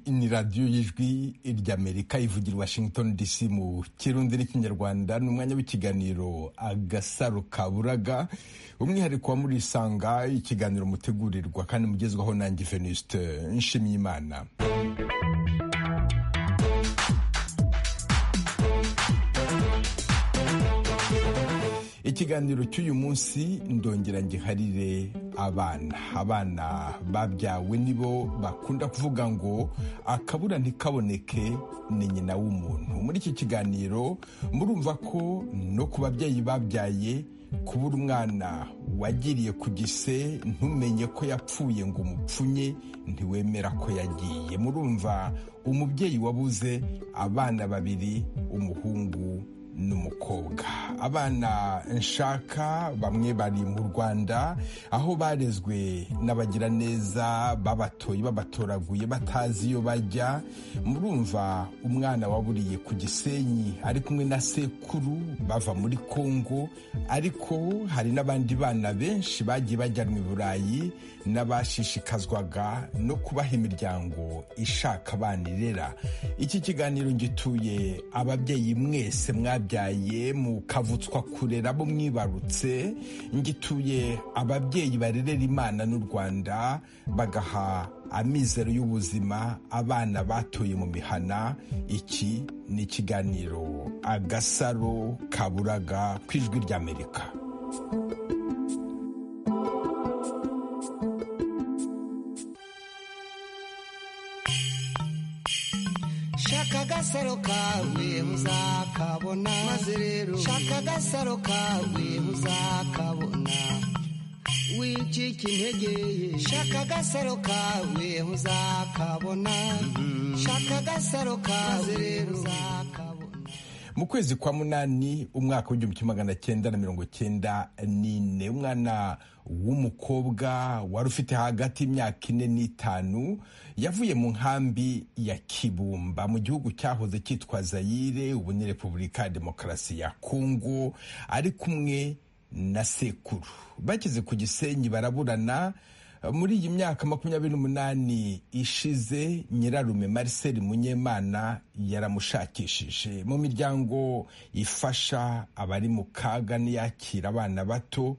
ni radiyo y'ijwi ry'amerika ivugira washington dc mu kirundi n'ikinyarwanda ni umwanya w'ikiganiro agasaro kaburaga umwihariko wa muri isanga ikiganiro mutegurirwa kandi mugezwaho nanjye venuste nshimyimana ikiganiro cy'uyu munsi ndongera ngiharire abana abana babyawe nibo bakunda kuvuga ngo akabura ntikaboneke ni nyina w'umuntu muri iki kiganiro murumva ko no ku babyeyi babyaye kubura umwana wagiriye ku gise ntumenye ko yapfuye ngo umupfunye ntiwemera ko yagiye murumva umubyeyi wabuze abana babiri umuhungu n'umukobwa abana nshaka bamwe bari mu rwanda aho barezwe n'abagira neza babatoye babatoraguye batazi iyo bajya murumva umwana waburiye ku gisenyi ari kumwe na sekuru bava muri kongo ariko hari n'abandi bana benshi bagiye bajyanwa i burayi n'abashishikazwaga no kubaha imiryango ishaka abana irera iki kiganiro gituye ababyeyi mwese mwabye mwabyaye mukavutswa kurera bo mwibarutse ngituye ababyeyi barerera imana n'u rwanda bagaha amizero y'ubuzima abana batoye mu mihana iki ni ikiganiro agasaro kaburaga ku ijwi ry'amerika shaka agasaro kawe muzakabona maze rero shaka agasaro kawe muzakabona wicika integeye shaka agasaro kawe muzakabona shaka agasaro kawe rero muzakabona mu kwezi kwa munani umwaka w'igihumbi kimwe magana cyenda na mirongo cyenda n'ine umwana w'umukobwa wari ufite hagati y'imyaka ine n'itanu yavuye mu nkambi ya kibumba mu gihugu cyahoze cyitwa zayire ubu ni repubulika ya demokarasi ya kongo ari kumwe na sekuru bageze ku gisenyi baraburana muri iyi myaka makumyabiri n'umunani ishize nyirarume Marcel munyemana yaramushakishije mu miryango ifasha abari mu kaga n'iyakira abana bato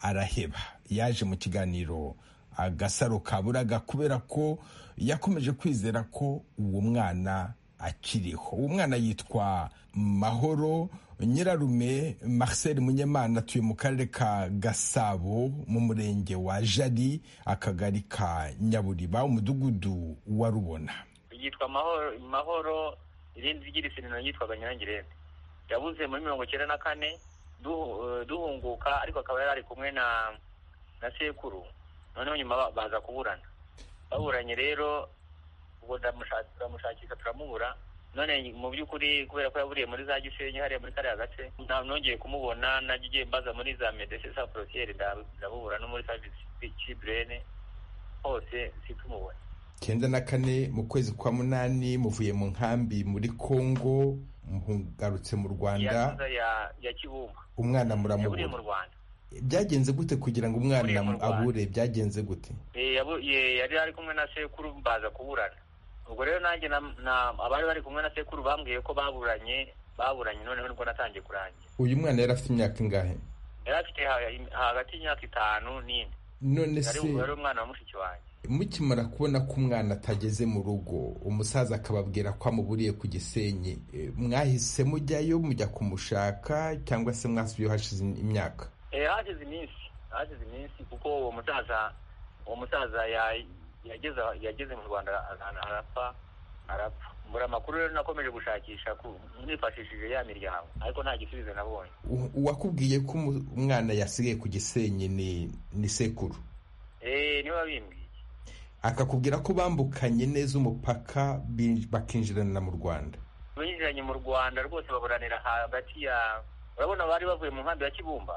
araheba yaje mu kiganiro agasaro kaburaga kubera ko yakomeje kwizera ko uwo mwana akiriho uwo mwana yitwa mahoro nyirarume marcel munyemana atuye mu karere ka gasabo mu murenge wa jari akagari ka nyaburiba umudugudu wa rubona yitwa mahoro mahoro irindi ry'irisirino yitwaga nyirangirente yabuze muri mirongo icyenda na kane duhunguka ariko akaba yari ari kumwe na na sekuru noneho nyuma baza kuburana baburanye rero ubwo turamushakisha turamubura none mu by'ukuri kubera ko yaburiye muri za gisenyi hariya muri kariya gace nongeye kumubona najya ugiye mbaza muri za medecine sa porotiyeri ndabubura no muri savisi ciburene hose situmubona cyenda na kane mu kwezi kwa munani muvuye mu nkambi muri kongo mugarutse mu rwanda ya kibumba umwana muramubura mu rwanda byagenze gute kugira ngo umwana abure byagenze gute yari ari kumwe na sekuru baza kuburana ubwo rero nanjye abari bari kumwe na sekuru bambwiye ko baburanye baburanye noneho nibwo natangiye kurangira uyu mwana yari afite imyaka ingahe yari afite hagati y'imyaka itanu n'ine none se yari umwana wa mushiki wanjye mukimara kubona ko umwana atageze mu rugo umusaza akababwira ko amuburiye ku gisenyi mwahise mujyayo mujya kumushaka cyangwa se mwasubiyeho hashize imyaka hashize iminsi hashize iminsi kuko uwo musaza uwo musaza yageze mu rwanda arapfa arapfa mbura amakuru rero nakomeje gushakisha nifashishije ya miryango ariko nta gisubizo nabonye uwakubwiye ko umwana yasigaye ku gisenyi ni ni sekuru niwe wabimbwiye akakubwira ko bambukanye neza umupaka bakinjirana mu rwanda binjiranye mu rwanda rwose baburanira hagati ya urabona bari bavuye mu nkambi ya kibumba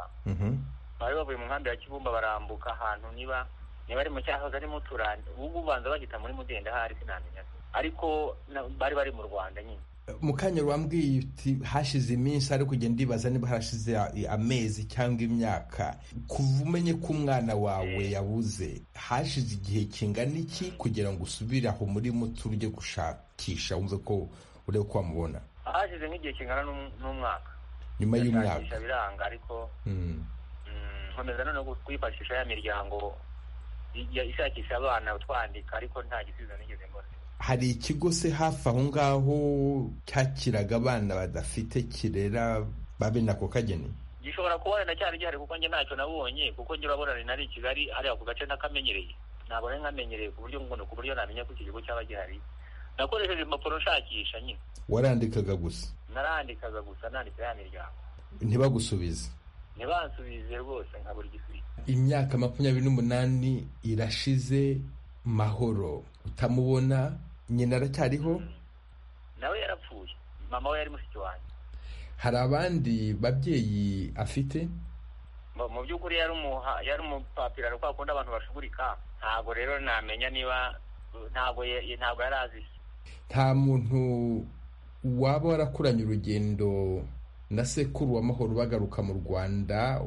bari bavuye mu nkambi ya kibumba barambuka ahantu niba niba ari mu cyahoze ari muturane ubu ubanza bagita muri mudendahari sinamenya ariko bari bari mu rwanda nyine mu kanya wambwiye uti hashize iminsi ari kugenda ndibaza niba harashize amezi cyangwa imyaka kuva umenye ko umwana wawe yabuze hashize igihe kingana iki kugira ngo usubire aho muri muto ujye gushakisha wumve ko urebe ko wamubona hashize nk'igihe kingana n'umwaka nyuma y'umwaka gushakisha biranga ariko Mm. nkomeza noneho kuyifashisha ya miryango ya- ishakisha abana utwandika ariko nta gisubizo nigeze mbona hari ikigo se hafi aho ngaho cyakiraga abana badafite kirera babe nako kageni gishobora kubonana cyari gihari kuko njye ntacyo nabonye kuko njye urabonana nari i kigali hariya ku gace nakamenyereye ntabwo nari nkamenyereye ku buryo ngo ku buryo namenya ko iki kigo cyaba gihari nakoresheje impapuro nshakisha nyine warandikaga gusa narandikaga gusa nandika ya miryango ntibagusubize ntibansubize rwose nkabura igisubizo imyaka makumyabiri n'umunani irashize mahoro utamubona nyina aracyariho nawe yarapfuye mama we yari mushiki wanjye hari abandi babyeyi afite mu mu by'ukuri yari umuha yari umupapiraro kwa kundi abantu bashugurika ntabwo rero namenya niba ntabwo ye- ntabwo yari azi se. nta muntu waba warakuranye urugendo na sekuru wa mahoro bagaruka mu rwanda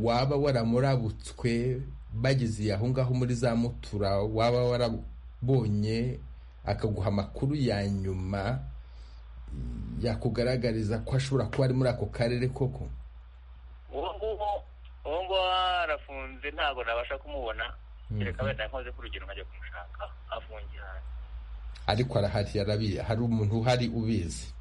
waba waramurabutswe bageze aho ngaho muri za mutura waba warabonye akaguha amakuru ya nyuma yakugaragariza ko ashobora kuba ari muri ako karere koko uwo nguwo uwo nguwo arafunze ntabwo nabasha kumubona kereka wenda nkoze ku rugero nkajya kumushaka afungiye hanze ariko arahari yarabiye hari umuntu uhari ubizi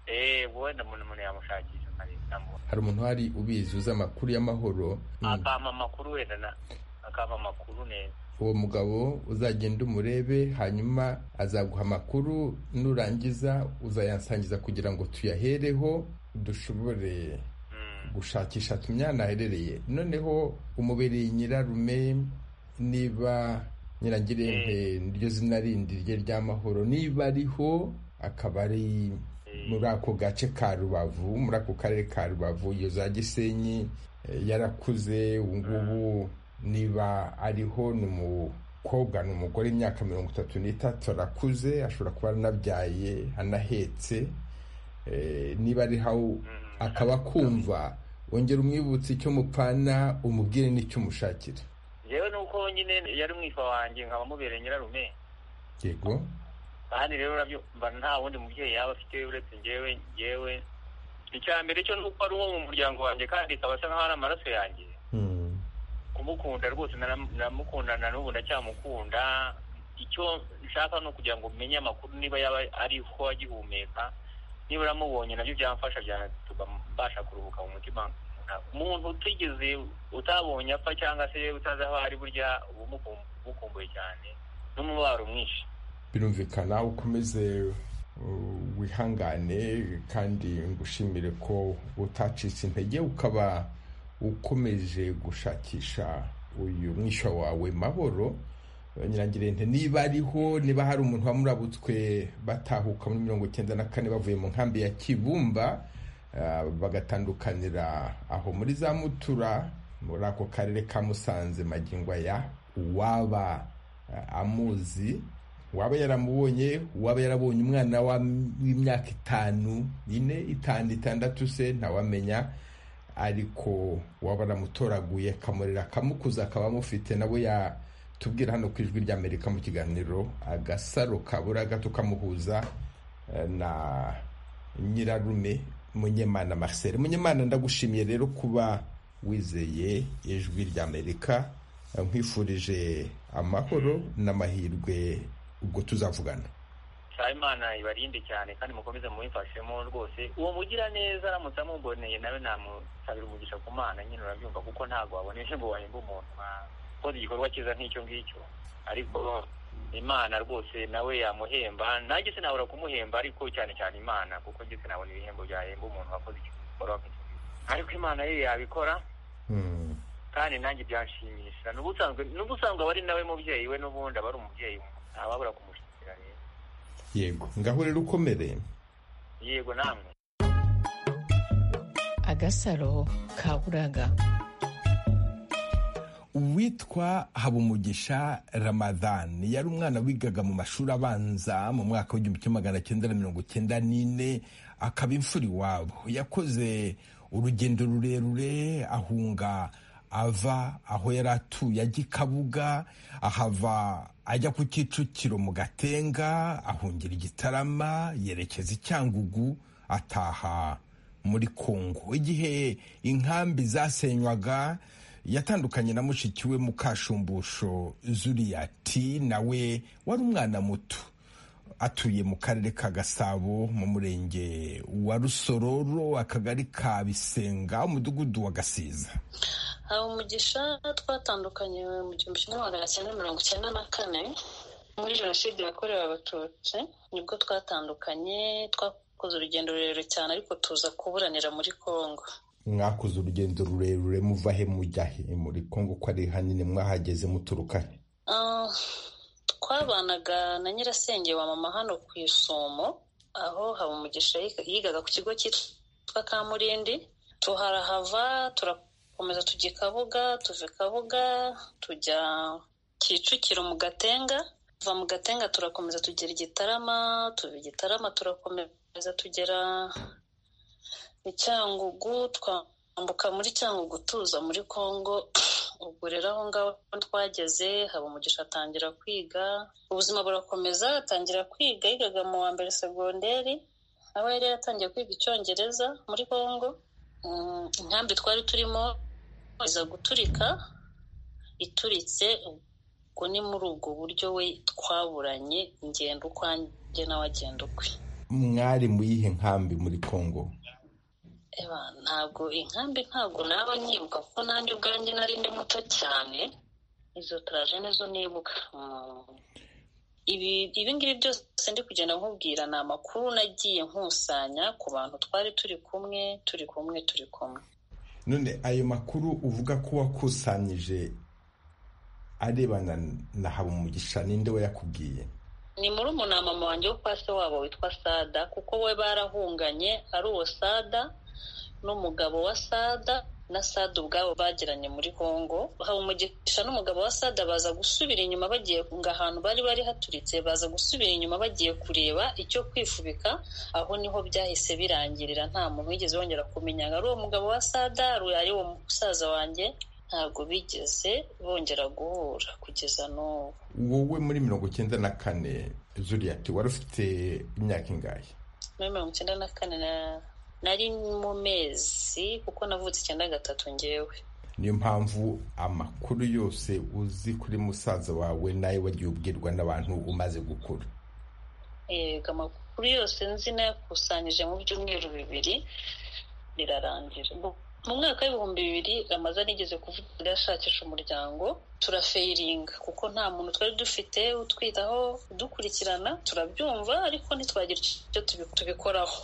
eee wenda umuntu umuntu yamushakisha nkareba namubona hari umuntu uhari ubizi uzi amakuru y'amahoro Mm. akampa amakuru wenda na akampa amakuru neza uwo mugabo uzagenda umurebe hanyuma azaguha amakuru nurangiza uzayansangiza kugira ngo tuyahereho dushobore Mm. gushakisha tumyana aherereye noneho umubiri nyirarume niba nyirangirente niryo zina rindi rye ry'amahoro niba ariho akaba ari muri ako gace ka rubavu muri ako karere ka rubavu iyo za gisenyi eh, yarakuze ubu ngubu niba ariho ni umukobwa ni umugore imyaka mirongo itatu n'itatu arakuze ashobora kuba anabyaye anahetse Eh, niba ari aho akaba akumva wongera umwibutsa icyo mupfana umubwire n'icyo umushakira yewe nuko nyine yari umwifa wanjye nkaba mubereye nyirarume yego kandi rero urabyo mba nta wundi mubyeyi yaba afite uretse njyewe njyewe icya mbere cyo nuko ari uwo mu muryango wanjye kandi ikaba asa nk'aho ari amaraso yanjye kumukunda rwose nara- naramukundana n'ubu ndacyamukunda icyo nshaka ni ukugira ngo umenye amakuru niba yaba ariho agihumeka niba uramubonye nabyo byamfasha byatuma mbasha kuruhuka mu mutima umuntu utigeze utabonye apfa cyangwa se utazi aho ari burya uba umukum- umukumbuye cyane n'umubabaro mwinshi birumvikana ukomeze uh, wihangane kandi ngushimire ko utacitse intege ukaba ukomeje gushakisha uyu mwishywa wawe mahoro nyirangirente niba ariho niba hari umuntu wamurabutswe batahuka muri mirongo icyenda na kane bavuye mu nkambi ya kibumba ah, bagatandukanira aho muri za mutura muri ako karere ka musanze magingo aya uwaba ah, amuzi waba yaramubonye waba yarabonye umwana wa- w'imyaka itanu ine itanu itandatu se ntawamenya ariko waba aramutoraguye akamurera akamukuza akaba amufite nabo yatubwira hano ku ijwi ry'amerika mu kiganiro agasaro kabura gato kamuhuza eh, na nyirarume munyemana marcel munyemana ndagushimiye rero kuba wizeye ijwi ry'amerika Eh, nkwifurije amahoro n'amahirwe ubwo tuzavugana saa imana ibarinde cyane kandi mukomeze mubifashemo rwose uwo mugira neza aramutse amuboneye nawe namusabira umugisha ku mana nyine urabyumva kuko ntabwo waboneje ngo wahembe umuntu wakoze igikorwa cyiza nk'icyo ngicyo ariko imana rwose nawe yamuhemba nanjye sinabura kumuhemba ariko cyane cyane imana kuko njye sinabona ibihembo byahemba umuntu wakoze igikorwa nk'icyo ngicyo ariko imana ye yabikora Mm. kandi nanjye byanshimisha n'ubusanzwe n'ubusanzwe aba ari nawe mubyeyi we n'ubundi aba ari umubyeyi ntababura kumushyikira rero yego ngaho rero ukomere yego namwe agasaro ka buraga uwitwa habumugisha ramadan yari umwana wigaga mu mashuri abanza mu mwaka w'igihumbi kimwe magana cyenda na mirongo cyenda n'ine akaba imfura iwabo yakoze urugendo rurerure ahunga ava aho yari atuye ajya i kabuga ahava ajya ku kicukiro mu gatenga ahungira igitarama yerekeza i cyangugu ataha muri kongo igihe inkambi zasenywaga yatandukanye na mushiki we mukashumbusho zuriyati nawe wari umwana muto atuye mu karere ka gasabo mu murenge wa rusororo akagari ka bisenga umudugudu wa gasiza hari umugisha twatandukanye mu gihumbi kimwe magana cyenda mirongo icyenda na kane muri jenoside yakorewe abatutsi nibwo twatandukanye twakoze urugendo rurerure cyane ariko tuza kuburanira muri kongo mwakoze urugendo rurerure muva he mujya he muri kongo ko ari hanini mwahageze muturuka he twabanaga na nyirasenge wa mama hano ku isumo aho haba umugisha yigaga ku kigo cyitwa kamurindi tuharahava turakomeza tujya i kabuga tuva i kabuga tujya kicukiro mu gatenga tuva mu gatenga turakomeza tugera igitarama tuva igitarama turakomeza tugera cyangugu twambuka muri cyangugu tuza muri kongo ubwo rero aho ngaho twageze haba umugisha atangira kwiga ubuzima burakomeza atangira kwiga yigaga mu wa mbere segonderi aho yari yatangiye kwiga icyongereza muri kongo inkambi twari turimo iza guturika ituritse ubwo ni muri ubwo buryo we twaburanye ingendo ukwanjye nawe agenda ukwe mwari mu yihe nkambi muri kongo ntabwo inkambi ntabwo naba nyibuka kuko nanjye ubwanjye nari ndi muto cyane izo turaje nizo nibuka ibi ngibi byose ndi kugenda nkubwira ni amakuru nagiye nkusanya ku bantu twari turi kumwe turi kumwe turi kumwe none ayo makuru uvuga ko wakusanyije arebana na habumugisha ninde we yakubwiye ni muri mama wanjye wo pasi wabo witwa sada kuko we barahunganye ari uwo sada n'umugabo wa sada na sada ubwabo bagiranye muri kongo umugisha n'umugabo wa sada baza gusubira inyuma bagiye ngo ahantu bari bari haturitse baza gusubira inyuma bagiye kureba icyo kwifubika aho niho byahise birangirira nta muntu wigeze wongera kumenya ngo ari uwo mugabo wa sada ari uwo musaza wanjye ntabwo bigeze bongera guhura kugeza n'ubu wowe muri mirongo icyenda na kane zuriyati wari ufite imyaka ingahe muri mirongo icyenda na kane nari mu mezi kuko navutse icyenda gatatu ngewe niyo mpamvu amakuru yose uzi kuri musaza wawe nayo wagiye ubwirwa n'abantu umaze gukura yego amakuru yose nzi nayakusanyije mu byumweru bibiri birarangira mu mwaka w'ibihumbi bibiri ramaze anigeze kuvuga ashakisha umuryango turafeyiringa kuko nta muntu twari dufite utwitaho udukurikirana turabyumva ariko ntitwagira icyo tubikoraho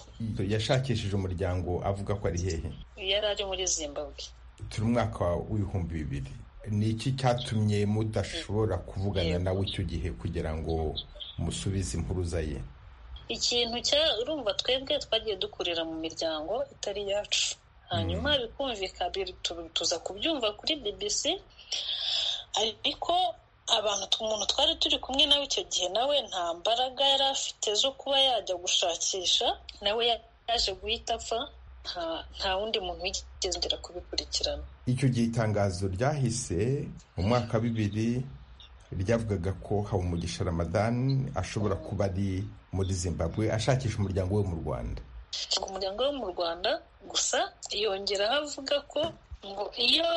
yashakishije umuryango avuga ko ari hehe yari ari muri zimbabwe turi umwaka w'ibihumbi bibiri ni iki cyatumye mudashobora kuvugana nawe icyo gihe kugira ngo musubize impuruza ye ikintu cya urumva twebwe twagiye dukurira mu miryango itari yacu hanyuma bikumvikana tuza kubyumva kuri bbc ariko abantu umuntu twari turi kumwe nawe icyo gihe nawe nta mbaraga yari afite zo kuba yajya gushakisha nawe yaje guhita apfa nta wundi muntu wigeze ugera kubikurikirana icyo gihe itangazo ryahise mu mwaka bibiri ryavugaga ko habumugisha ramadan ashobora kuba ari muri zimbabwe ashakisha umuryango we mu rwanda umuryango wo mu rwanda gusa yongeraho avuga ko ngo iyo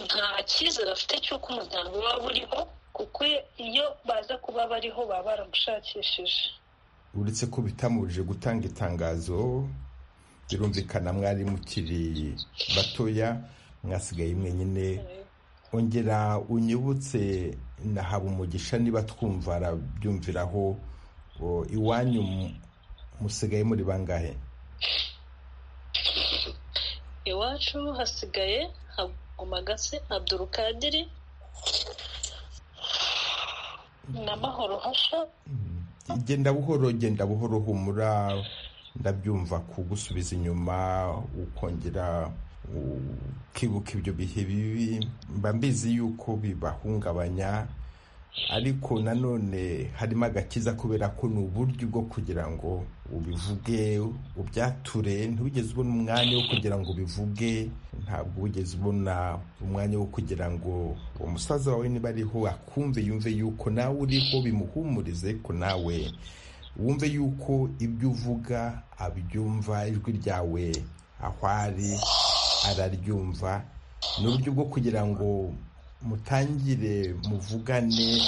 nta cyizere afite cy'uko umuryango waba uriho kuko iyo baza kuba bariho baba baramushakishije uretse ko bitamubujije gutanga itangazo birumvikana mwari mukiri batoya mwasigaye mwenyine ongera unyibutse na habumugisha niba twumva arabyumviraho iwanyu musigaye muri bangahe iwacu hasigaye hagumagase abdurukadiri na mahoro hasha genda buhoro genda buhoro humura ndabyumva kugusubiza inyuma ukongera ukibuka ibyo bihe bibi mba mbizi yuko bibahungabanya ariko nanone harimo agakiza kubera ko ni uburyo bwo kugira ngo ubivuge ubyature ntugeze ubona umwanya wo kugira ngo ubivuge ntabwo wigeze ubona umwanya wo kugira ngo umusaza wawe niba ariho akumve yumve yuko nawe uriho bimuhumurize ko nawe wumve yuko ibyo uvuga abyumva ijwi ryawe aho ari araryumva ni uburyo bwo kugira ngo mutangire muvugane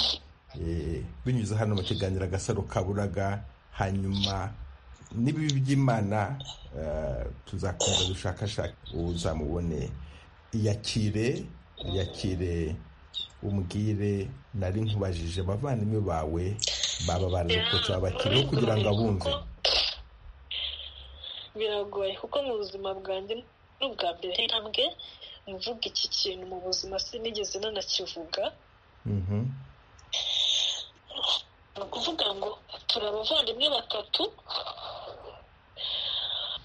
binyuze hano mu kiganiro agasaro kaburaga hanyuma n'ibibi by'imana tuzakomeza gushakashaka uzamubone iyakire iyakire umbwire nari nkubajije abavandimwe bawe baba barabikotse babakiriho kugira ngo abumve biragoye kuko mu buzima bwanjye n'ubwa mbere intambwe mvuga iki kintu mu buzima sinigeze nanakivuga ni ukuvuga ngo turi abavandimwe batatu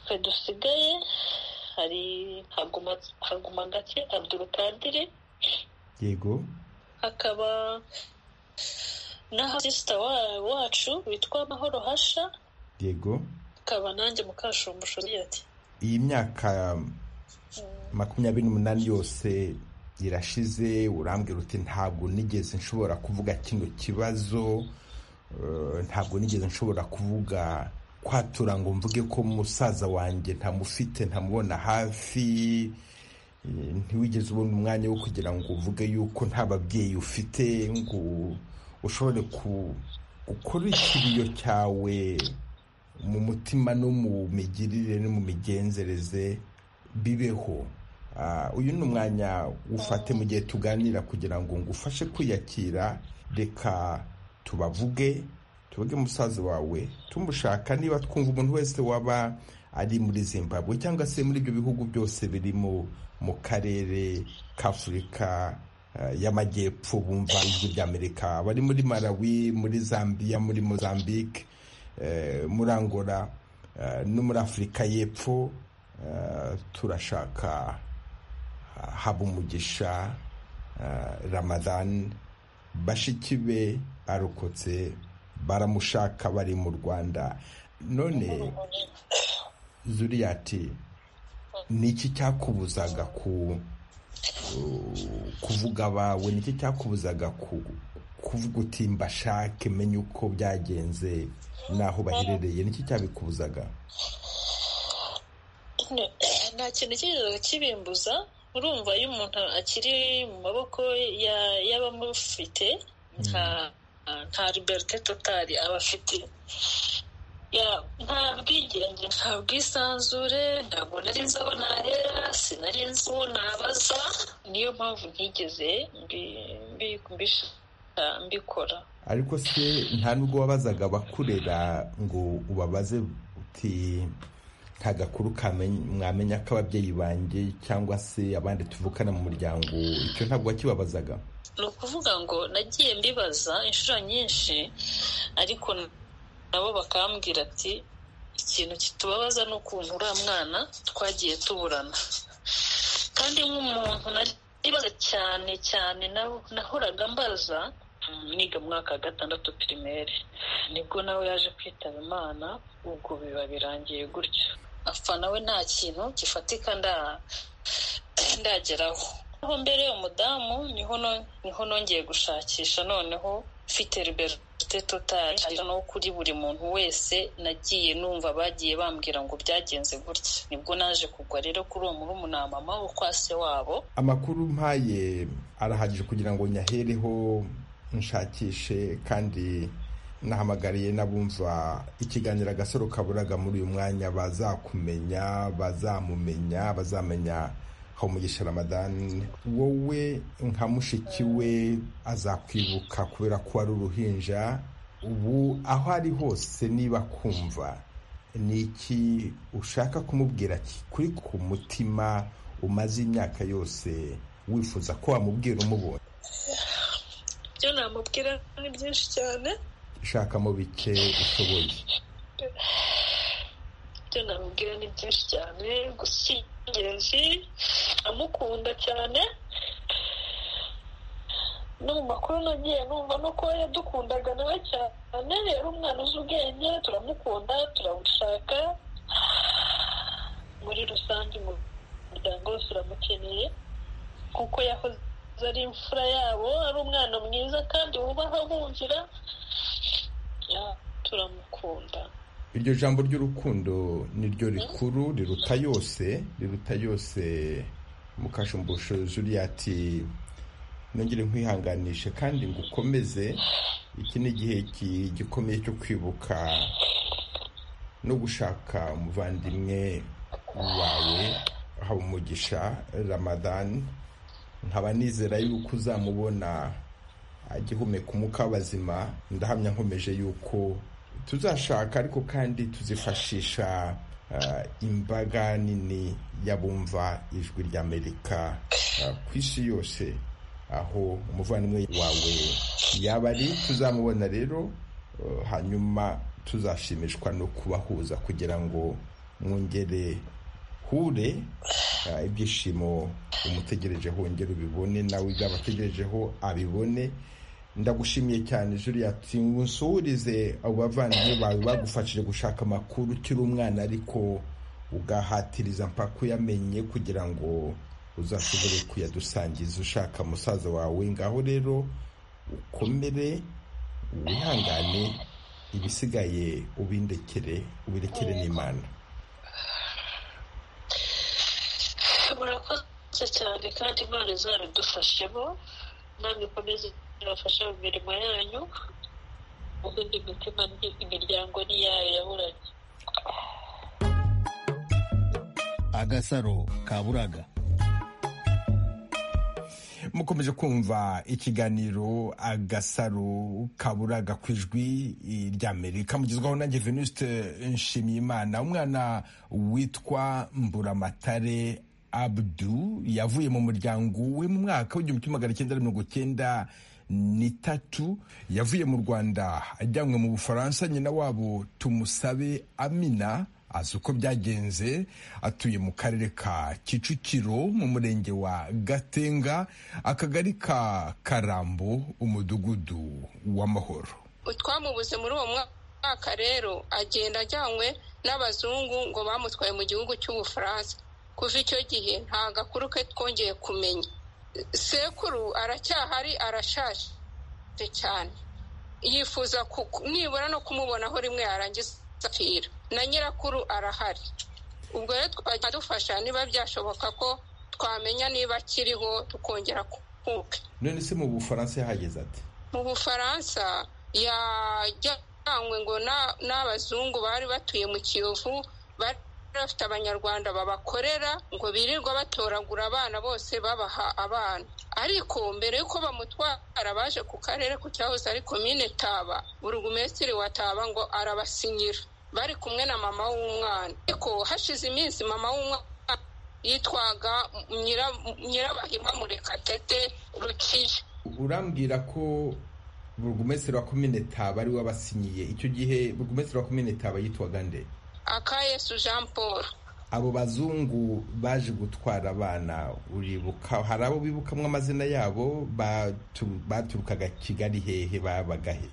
twe dusigaye hari haguma gake abdurukadiri yego hakaba n'ahasisita wacu witwa mahoro hasha yego hakaba nanjye mukashumbushoro ati iyi myaka makumyabiri n'umunani yose irashize urambwira uti ntabwo nigeze nshobora kuvuga kino kibazo ntabwo nigeze nshobora kuvuga kwatura ngo mvuge ko musaza wanjye ntamufite ntamubona hafi ntiwigeze ubona umwanya wo kugira ngo uvuge yuko nta babyeyi ufite ngo ushobore gukora ikibiyo cyawe mu mutima no mu migirire no mu migenzereze bibeho uyu ni umwanya ufate mu gihe tuganira kugira ngo ngufashe kwiyakira reka tubavuge tuvuge musaza wawe tumushaka niba twumva umuntu wese waba ari muri zimbabwe cyangwa se muri ibyo bihugu byose birimo mu karere k'afurika y'amajyepfo bumva ijwi ry'amerika bari muri malawi muri zambia muri mozambique muri angola no muri afurika y'epfo turashaka habumugisha ramadani bashiki be arokotse baramushaka bari mu rwanda none zuriyati ni iki cyakubuzaga kuvuga abawe ni iki cyakubuzaga kuvuga uti mbashake menye uko byagenze n'aho baherereye ni iki cyabikubuzaga nta kintu kigeze kibimbuza urumva iyo umuntu akiri mu maboko y'abamufite nta liberite totari aba afite nta bwigenge nta bwisanzure ntabwo nari nzi aho nahera sinari nzi uwo nabaza niyo mpamvu ntigeze mbikora ariko se nta nubwo wabazaga abakurera ngo ubabaze uti nta gakuru mwamenya ko ababyeyi banjye cyangwa se abandi tuvukana mu muryango icyo ntabwo wakibabazaga ni ukuvuga ngo nagiye mbibaza inshuro nyinshi ariko nabo bakambwira ati ikintu kitubabaza ni ukuntu uriya mwana twagiye tuburana kandi nk'umuntu naribaza cyane cyane nahoraga mbaza niga mu mwaka wa gatandatu pirimeri nibwo nawe yaje kwitaba imana ubwo biba birangiye gutyo apfa nawe nta kintu gifatika ndageraho aho mbere umudamu niho nongeye gushakisha noneho mfite liberite totari no kuri buri muntu wese nagiye numva bagiye bambwira ngo byagenze gutya nibwo naje kugwa rero kuri uwo murumuna mama wo kwa se wabo amakuru mpaye arahagije kugira ngo nyahereho nshakishe kandi nahamagariye n'abumva ikiganiro agasaro kaburaga muri uyu mwanya bazakumenya bazamumenya bazamenya habumugisha ramadani wowe nka mushiki we azakwibuka kubera ko ari uruhinja ubu aho ari hose niba kumva ni iki ushaka kumubwira kuri ku mutima umaze imyaka yose wifuza ko wamubwira umubonye ibyo namubwira ni byinshi cyane shakamo bike ushoboye ibyo namubwira ni byinshi cyane gusa ingenzi amukunda cyane no mu makuru nagiye numva no kuba yadukundaga nawe cyane yari umwana uzi ubwenge turamukunda turamushaka muri rusange umuryango wose uramukeneye kuko yahoze ari imfura yabo ari umwana mwiza kandi wubaha bumvira turamukunda iryo jambo ry'urukundo ni ryo rikuru riruta yose riruta yose mukashumbusho Juliet nongere nkwihanganishe kandi ngo ukomeze iki ni igihe gikomeye cyo kwibuka no gushaka umuvandimwe wawe haba umugisha ramadani nkaba nizera yuko uzamubona agihumeka umwuka w'abazima ndahamya nkomeje yuko tuzashaka ariko kandi tuzifashisha imbaga nini y'abumva ijwi ry'amerika ku isi yose aho umuvandimwe wawe yaba ari tuzamubona rero hanyuma tuzashimishwa no kubahuza kugira ngo mwongere hure ibyishimo umutegerejeho wongere ubibone nawe ibyo abategerejeho abibone ndagushimiye cyane juriyati nsuhurize abo bavandimwe bawe bagufashije gushaka amakuru ukiri umwana ariko ugahatiriza mpaka uyamenye kugira ngo uzashobore kuyadusangiza ushaka musaza wawe ngaho rero ukomere wihangane ibisigaye ubindekere ubirekere n'imana murakoze cyane kandi imana izabidufashemo namwe ikomeze ibafashe mu mirimo yanyu ubundi imitima imiryango ni iyayo yaburanye agasaro kaburaga mukomeje kumva ikiganiro agasaro kaburaga ku ijwi ry'amerika mugezwaho nanjye venuste nshimiyimana umwana witwa mburamatare abdu yavuye mu muryango we mu mwaka w'igihumbi kimwe magana cyenda mirongo cyenda n'itatu yavuye mu rwanda ajyanwe mu bufaransa nyina wabo tumusabe amina azi uko byagenze atuye mu karere ka kicukiro mu murenge wa gatenga akagari ka karambo umudugudu w'amahoro twamubuze muri uwo mwaka rero agenda ajyanywe n'abazungu ngo bamutwaye mu gihugu cy'ubufaransa kuva icyo gihe nta gakuru ke twongeye kumenya sekuru aracyahari arashaje cyane yifuza nibura no kumubonaho rimwe yarangiza apfira na nyirakuru arahari ubwo rero twajya dufasha niba byashoboka ko twamenya niba akiriho tukongera kukuke none se mu bufaransa yahageze ati mu bufaransa yajyanywe ngo n'abazungu bari batuye mu kiyovu bari bafite abanyarwanda babakorera ngo birirwa batoragura abana bose babaha abana ariko mbere y'uko bamutwara baje ku karere ku cyahoze ari komine taba burugumesitiri wa taba ngo arabasinyira bari kumwe na mama w'umwana ariko hashize iminsi mama w'umwana yitwaga nyirabahima murekatete rukiye urambwira ko burugumesitiri wa komine taba ari we abasinyiye icyo gihe burugumesitiri wa komine taba yitwaga nde akayesu jean paul abo bazungu baje gutwara abana uribuka hari abo bibukamwo amazina yabo baturukaga kigali hehe babaga he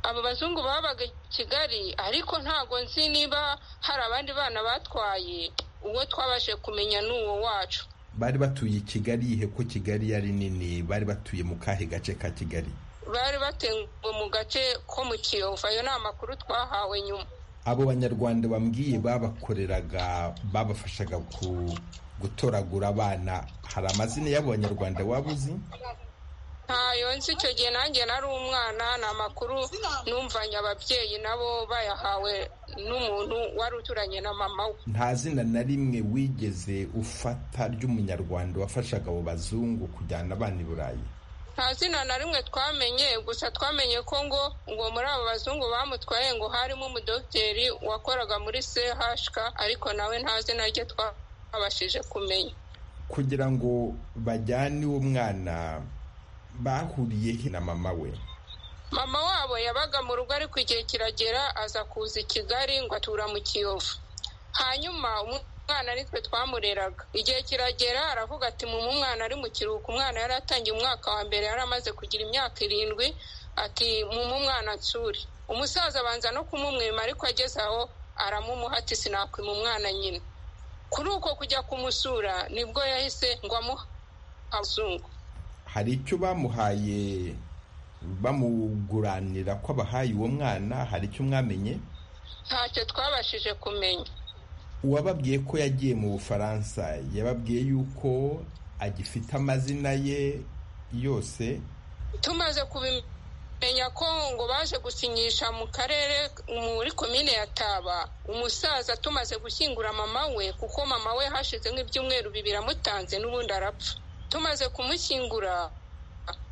abo bazungu babaga kigali ariko ntabwo nzi niba hari abandi bana batwaye uwo twabashe kumenya n'uwo wacu bari batuye kigali ihe ko kigali yari nini bari batuye mu kahe gace ka kigali bari batenguwe mu gace ko mu kiyovu ayo ni amakuru twahawe nyuma abo banyarwanda bambwiye babakoreraga babafashaga gutoragura abana hari amazina y'abo banyarwanda waba uzi ntayo nzi icyo gihe nanjye nari umwana ni amakuru numvanye ababyeyi nabo bayahawe n'umuntu wari uturanye na mama we nta zina na rimwe wigeze ufata ry'umunyarwanda wafashaga abo bazungu kujyana abana i burayi nta zina na rimwe twamenye gusa twamenye ko ngo ngo muri abo bazungu bamutwaye ngo harimo umudogiteri wakoraga muri CHK ariko nawe nta zina rye twabashije kumenya kugira ngo bajyane uwo mwana bahuriye he na mama we mama wabo yabaga mu rugo ariko igihe kiragera aza kuza i kigali ngo atura mu kiyovu hanyuma umwana nitwe twamureraga igihe kiragera aravuga ati mu mwana ari mu kiruhuko umwana yari atangiye umwaka wa mbere yari amaze kugira imyaka irindwi ati mu mwana nsure umusaza abanza no kumumwima ariko ageze aho aramumuha ati sinakwima umwana nyine kuri uko kujya kumusura nibwo yahise ngo amuha abazungu hari icyo bamuhaye bamuguranira ko abahaye uwo mwana hari icyo mwamenye ntacyo twabashije kumenya uwababwiye ko yagiye mu bufaransa yababwiye yuko agifite amazina ye yose tumaze kubimenya ko ngo baje gusinyisha mu karere muri komine ya taba umusaza tumaze gushyingura mama we kuko mama we hashize nk'ibyumweru bibiri amutanze n'ubundi arapfa tumaze kumushyingura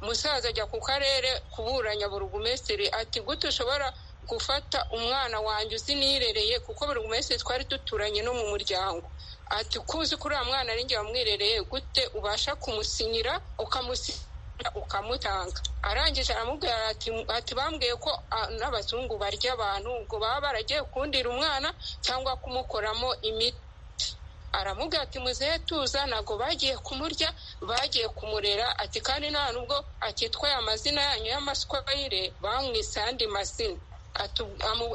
umusaza ajya ku karere kuburanya burugumesitiri ati gute ushobora gufata umwana wanjye uzi nirereye kuko buri wese twari duturanye no mu muryango ati kuzi kuri uriya mwana ari njye wamwirereye gute ubasha kumusinyira ukamusinyira ukamutanga arangije aramubwira ati bambwiye ko n'abazungu barya abantu ngo baba baragiye kundira umwana cyangwa kumukoramo imiti aramubwira ati muzehe tuza ntabwo bagiye kumurya bagiye kumurera ati kandi nta nubwo akitwaye amazina yanyu y'amaswayire bamwise andi mazina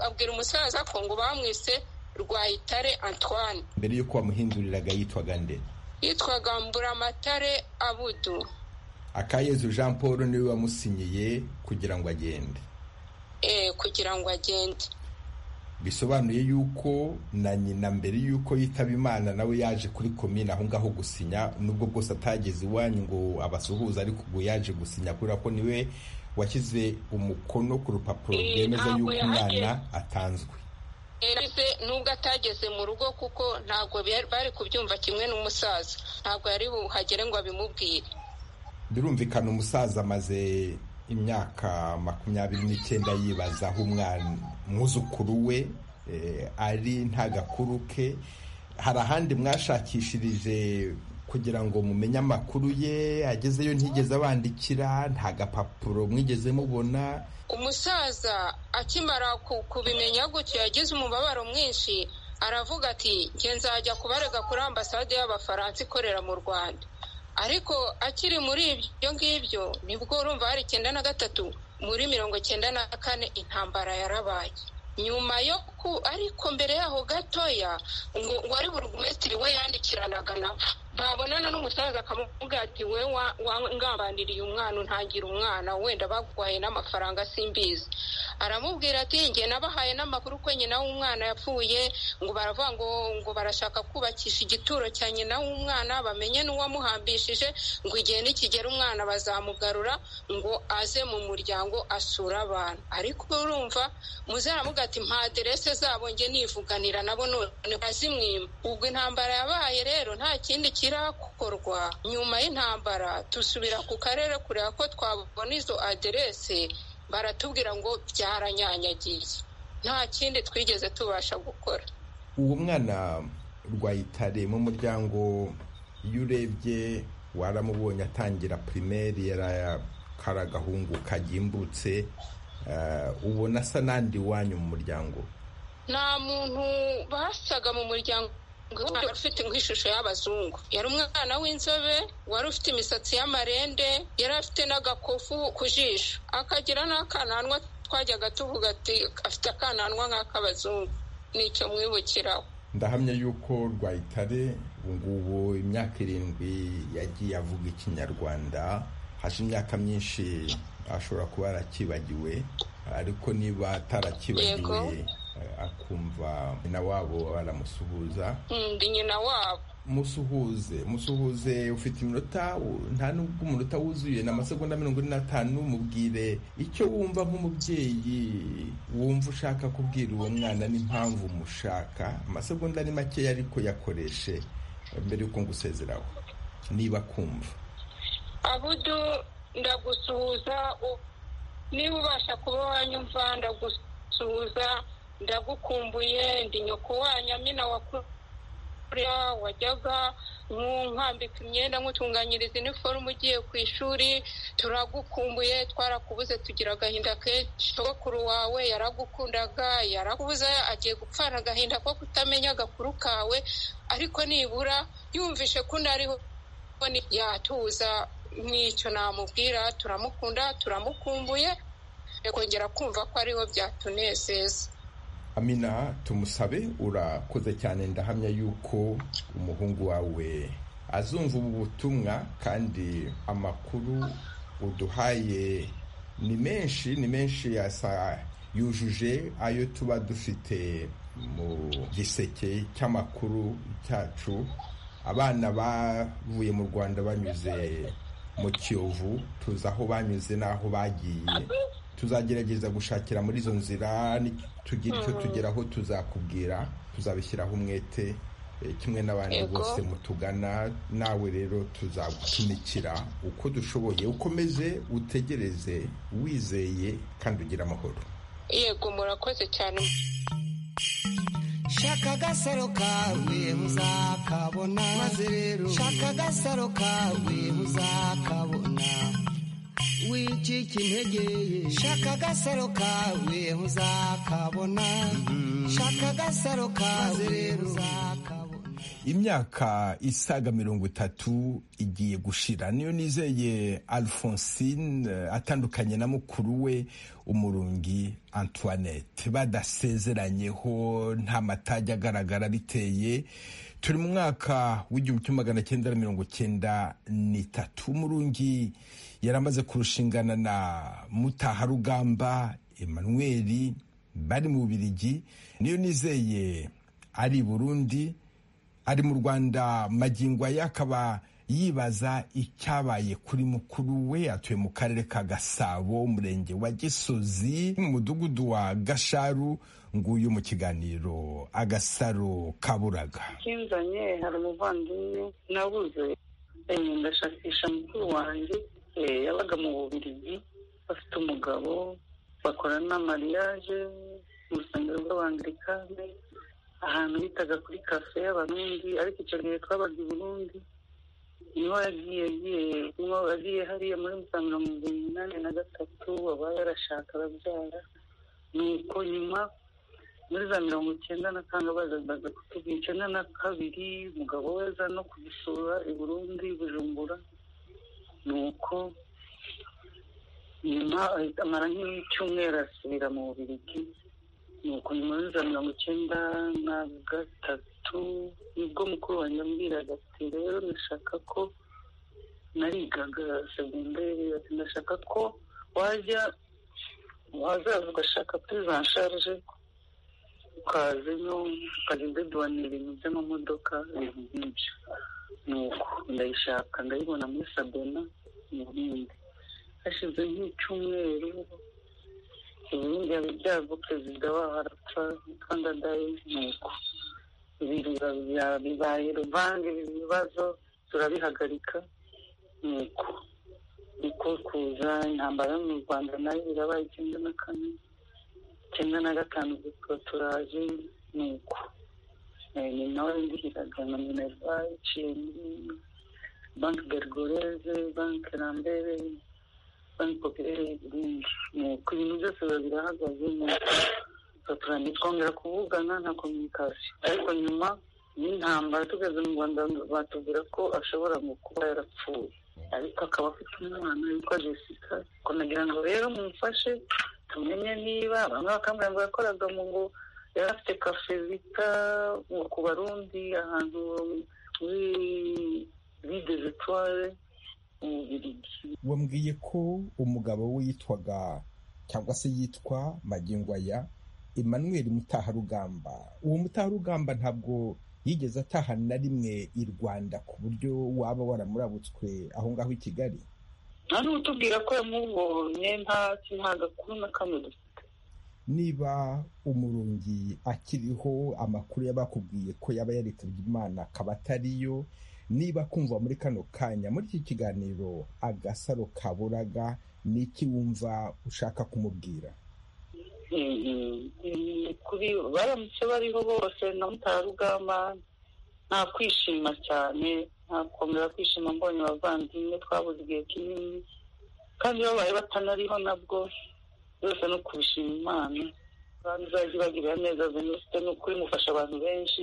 abwira umusaza ko ngo bamwise rwayitare antoine mbere y'uko bamuhinduriraga yitwaga nde yitwaga mburamatare abudu akayezu jean paul niwe wamusinyiye kugira ngo agende eee kugira ngo agende bisobanuye yuko na nyina mbere y'uko yitaba imana nawe yaje kuri komine aho ngaho gusinya nubwo bwose atageze iwanyu ngo abasuhuze ariko ubwo yaje gusinya kubera ko niwe washyize umukono ku rupapuro rwemeza yuko umwana atanzwe nubwo atageze mu rugo kuko ntabwo bari kubyumva kimwe n'umusaza ntabwo yari buhagere ngo abimubwire birumvikana umusaza amaze imyaka makumyabiri n'icyenda yibaza aho umwana umwuzukuru we ari nta gakuru ke hari ahandi mwashakishirije kugira ngo mumenye amakuru ye agezeyo ntigeze abandikira nta gapapuro mwigeze mubona umusaza akimara kubimenya gutyo yagize umubabaro mwinshi aravuga ati njye nzajya kubarega kuri ambasade y'abafaransa ikorera mu rwanda ariko akiri muri ibyo ngibyo nibwo urumva hari icyenda na gatatu muri mirongo icyenda na kane intambara yarabaye nyuma yo ku ariko mbere yaho gatoya ngo wari burugumesitiri we yandikiranaga nabo babonana n'umusaza akamubwira ati we ngambaniriye umwana untangira umwana wenda bagwaye n'amafaranga simbizi aramubwira ati njye nabahaye n'amakuru ko nyina w'umwana yapfuye ngo baravuga ngo ngo barashaka kubakisha igituro cya nyina w'umwana bamenye n'uwamuhambishije ngo igihe nikigera umwana bazamugarura ngo aze mu muryango asure abantu ariko urumva muzaramuga ati mpa aderese zabo njye nivuganira nabo none bazimwima ubwo intambara yabaye rero nta kindi kirakorwa nyuma y'intambara dusubira ku karere kureba ko twabona izo aderese baratubwira ngo byaranyanyagiye nta kindi twigeze tubasha gukora uwo mwana rwayitare mu muryango iyo urebye waramubonye atangira pirimeri yari agahungu kagimbutse ubona asa n'andi wanyu mu muryango nta muntu basaga mu muryango wari ufite nk'ishusho y'abazungu yari umwana w'inzobe wari ufite imisatsi y'amarende yari afite n'agakufu ku jisho akagira n'akananwa twajyaga tuvuga ati afite akananwa nk'ak'abazungu nicyo mwibukiraho ndahamya yuko rwayitare ubu ngubu imyaka irindwi yagiye avuga ikinyarwanda hashize imyaka myinshi ashobora kuba yarakibagiwe ariko niba atarakibagiwe akumva nyina wabo aramusuhuza nyina wabo musuhuze musuhuze ufite iminota nta nubwo umunota wuzuye ni amasegonda mirongo ine n'atanu mubwire icyo wumva nk'umubyeyi wumva ushaka kubwira uwo mwana n'impamvu mushaka amasegonda ni makeya ariko yakoreshe mbere y'uko ngusezeraho niba kumva abudu ndagusuhuza niba ubasha kuba wanyumva ndagusuhuza ndagukumbuye ndi nyoko wanyu amina wakuru kuriya wajyaga nkambika imyenda nkutunganyiriza iniforume ugiye ku ishuri turagukumbuye twarakubuze tugira agahinda kenshi sogokuru wawe yaragukundaga yarakubuze agiye gupfana agahinda ko kutamenya agakuru kawe ariko nibura yumvishe ko unariho yatuza n'icyo namubwira turamukunda turamukumbuye kongera kumva ko ariho byatunezeza amina tumusabe urakoze cyane ndahamya yuko umuhungu wawe azumva ubu butumwa kandi amakuru uduhaye ni menshi ni menshi yasa yujuje ayo tuba dufite mu giseke cy'amakuru cyacu abana bavuye mu rwanda banyuze mu kiyovu tuzi aho banyuze n'aho bagiye tuzagerageza gushakira muri izo nzira tugira icyo tugeraho tuzakubwira tuzabishyiraho umwete kimwe n'abandi bose mutugana nawe rero tuzagutumikira uko dushoboye ukomeze utegereze wizeye kandi ugira amahoro yego murakoze cyane shaka agasaro kawe muzakabona maze rero shaka agasaro kawe muzakabona wicika intege shaka agasaro kawe uzakabona shaka agasaro kawe rero uzakabona imyaka isaga mirongo itatu igiye gushira niyo nizeye alphonsine atandukanye na mukuru we umurungi antoinette badasezeranyeho nta matajya agaragara biteye turi mu mwaka w'igihumbi kimwe magana cyenda na mirongo cyenda n'itatu umurungi yari amaze kurushingana na mutaharugamba emmanuel bari mu bubirigi niyo nizeye ari i burundi ari mu rwanda magingo ye akaba yibaza icyabaye kuri mukuru we atuye mu karere ka gasabo umurenge wa gisozi mu mudugudu wa gasharu nguyu mu kiganiro agasaro kaburaga kinzanye hari umuvandimwe nabuze ndashakisha mukuru wanjye yabaga mu bubirigi bafite umugabo bakora n'amariyaje mu rusengero rw'abangilikani ahantu bitaga kuri kafe y'abarundi ariko icyo gihe twabaga i burundi niho yagiye niho yagiye hariya muri musanze mirongo inani na gatatu aba yarashaka arabyara nuko nyuma muri za mirongo icyenda na kane bazaga kutubwira icyenda na kabiri umugabo we aza no kudusura i burundi bujumbura nuko nyuma amara nk'icyumweru asubira mu bubirigi nuko nyuma za mirongo icyenda na gatatu nibwo mukuru wanjye ambwiraga ati rero ndashaka ko narigaga segonderi ati ndashaka ko wajya wazaza ugashaka purizansharije ukazemo ukagenda duhanira ibintu by'amamodoka ibintu byinshi nuko ndayishaka ndayibona muri sabona mu bindi hashize nk'icyumweru ibindi byago perezida waho arapfa kandi adaye nuko bibaye ruvange ibi bibazo turabihagarika nuko niko kuza intambara yo mu rwanda nayo irabaye icyenda na kane icyenda na gatanu zitwa turaje nuko ni nawe ndihiraga na minerva iciye muri banki bergoreze banki rambere banki popirere y'uburundi nuko ibintu byose biba birahagaze nuko ntitwongera kuvugana nta kominikasiyo ariko nyuma y'intambara tugeze mu rwanda batubwira ko ashobora mu kuba yarapfuye ariko akaba afite umwana witwa jessica kunagira ngo rero mumfashe tumenye niba bamwe bakamubwira ngo yakoraga mu ngo yari afite kafe bita ku barundi ahantu muri vide zitware mu bubirigi wambwiye ko umugabo we yitwaga cyangwa se yitwa magingo aya emmanuel mutaharugamba uwo mutaharugamba ntabwo yigeze ataha na rimwe i rwanda ku buryo waba waramurabutswe aho ngaho i kigali nta n'utubwira ko yamubonye nta gakuru na kamwe dufite niba umurungi akiriho amakuru y'abakubwiye ko yaba yaritabye imana akaba atariyo niba kumva muri kano kanya muri iki kiganiro agasaro kaburaga ni iki wumva ushaka kumubwira kuri baramutse bariho bose na mutarugamba nta kwishima cyane ntakomera kwishima mbonye abavandimwe twabuze igihe kinini kandi iyo babaye batanariho nabwo byose no kubishima imana kandi izajya ibagirira neza venuste ni ukuri mufasha abantu benshi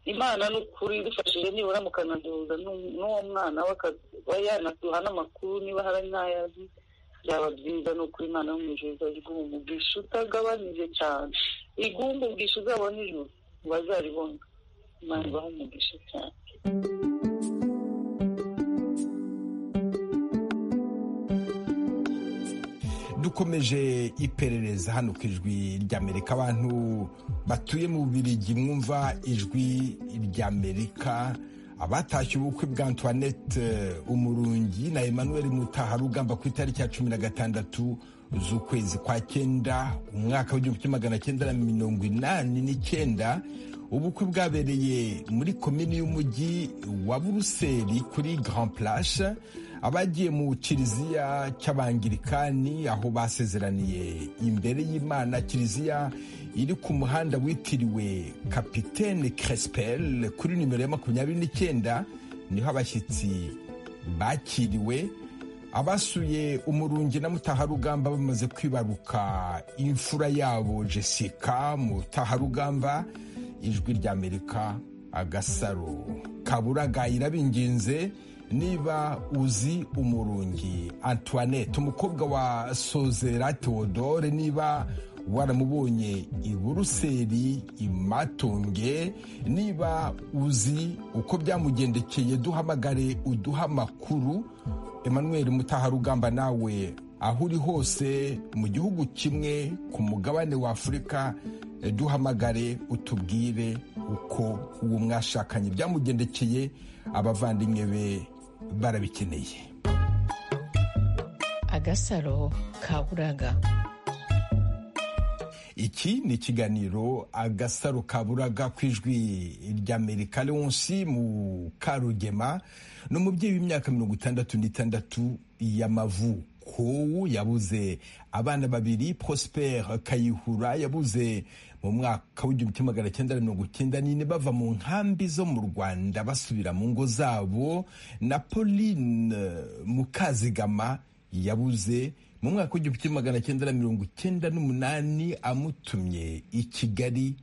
imana ni ukuri idufashije nibura mukanaduhuza n'uwo mwana we akaba yanaduha n'amakuru niba hari ntayazi byaba byiza ni ukuri imana yo mu ijoro izajya iguha umugisha utagabanije cyane iguha umugisha uzabona ijoro bazaribona imana ibaha umugisha cyane dukomeje iperereza hano ku ijwi ry'amerika abantu batuye mu bubirigi mwumva ijwi ry'amerika abatashye ubukwe bwa antoinette umurungi na emmanuel mutaharugamba ku itariki ya cumi na gatandatu z'ukwezi kwa cyenda umwaka w'igihumbi kimwe magana cyenda na mirongo inani n'icyenda ubukwe bwabereye muri komini y'umujyi wa buruseli kuri grand place abagiye mu kiliziya cy'abangirikani aho basezeraniye imbere y'imana kiliziya iri ku muhanda witiriwe kapitene crespel kuri nimero ya makumyabiri n'icyenda niho abashyitsi bakiriwe abasuye umurungi na mutaharugamba bamaze kwibaruka imfura yabo jessica mutaharugamba ijwi ry'amerika agasaro kaburaga irabinginze niba uzi umurungi antoinette umukobwa wa sozera theodore niba waramubonye i buruseli imatunge niba uzi uko byamugendekeye duhamagare uduha amakuru emmanuel mutaharugamba nawe aho uri hose mu gihugu kimwe ku mugabane wa afurika duhamagare utubwire uko uwo mwashakanye byamugendekeye abavandimwe be barabikeneye agasaro kaburaga iki ni ikiganiro agasaro kaburaga ku ijwi ry'amerika leonsi mu karugema ni umubyeyi w'imyaka mirongo itandatu n'itandatu y'amavuko kowu yabuze abana babiri prosper kayihura yabuze mu mwaka w'igihumbi kimwe magana cyenda mirongo icyenda n'ine bava mu nkambi zo mu rwanda basubira mu ngo zabo na pauline mukazigama yabuze mu mwaka w'igihumbi kimwe magana cyenda mirongo icyenda n'umunani amutumye i kigali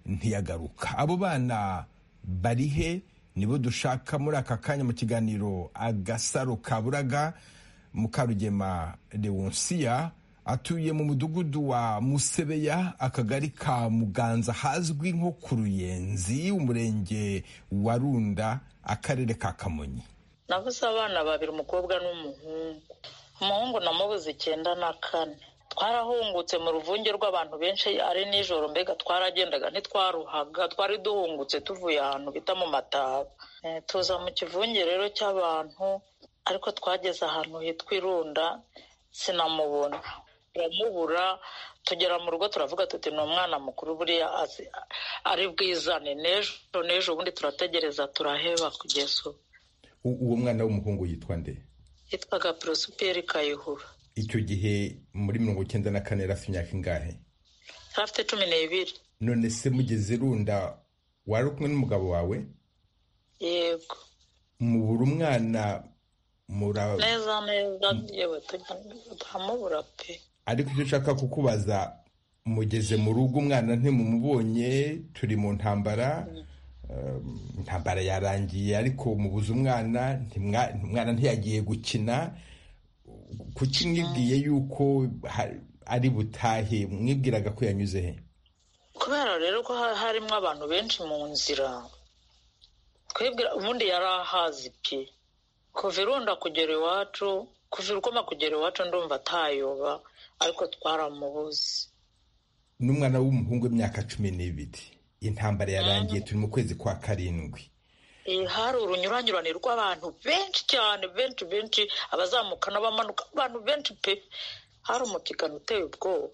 ntiyagaruka abo bana bari he nibo dushaka muri aka kanya mu kiganiro agasaro kaburaga mukarugema lewonsiya atuye mu mudugudu wa musebeya akagari ka muganza hazwi nko ku ruyenzi umurenge wa runda akarere ka kamonyi nabuze abana babiri umukobwa n'umuhungu umuhungu namubuze icyenda na kane twarahungutse mu ruvunge rw'abantu benshi ari nijoro mbega twaragendaga ntitwaruhaga twari duhungutse tuvuye ahantu bita mu mataba tuza mu kivunge rero cy'abantu ariko twageze ahantu hitwa irunda sinamubona turamubura tugera mu rugo turavuga tuti ni umwana mukuru buriya ari bwizane n'ejo n'ejo ubundi turategereza turaheba kugeza ubu uwo mwana w'umuhungu yitwa nde yitwaga porosiperi kayihura icyo gihe muri mirongo icyenda na kane yari afite imyaka ingahe yari afite cumi n'ibiri none se mugeze irunda wari kumwe n'umugabo wawe yego mubura umwana neza neza yewe turamubura pe ariko icyo ushaka kukubaza mugeze mu rugo umwana ntimumubonye turi mu ntambara intambara yarangiye ariko mubuze umwana umwana ntiyagiye gukina kuki mwibwiye yuko ari butahe mwibwiraga ko yanyuze he kubera rero ko harimo abantu benshi mu nzira twibwira ubundi yari ahazi pe kuva irunda kugera iwacu kuva irukoma kugera iwacu ndumva atayoba ariko twaramubuze n'umwana w'umuhungu w'imyaka cumi n'ibiri intambara yarangiye turi mu kwezi kwa karindwi hari urunyuranyurane rw'abantu benshi cyane benshi benshi abazamuka n'abamanuka abantu benshi pe hari umutigano uteye ubwoba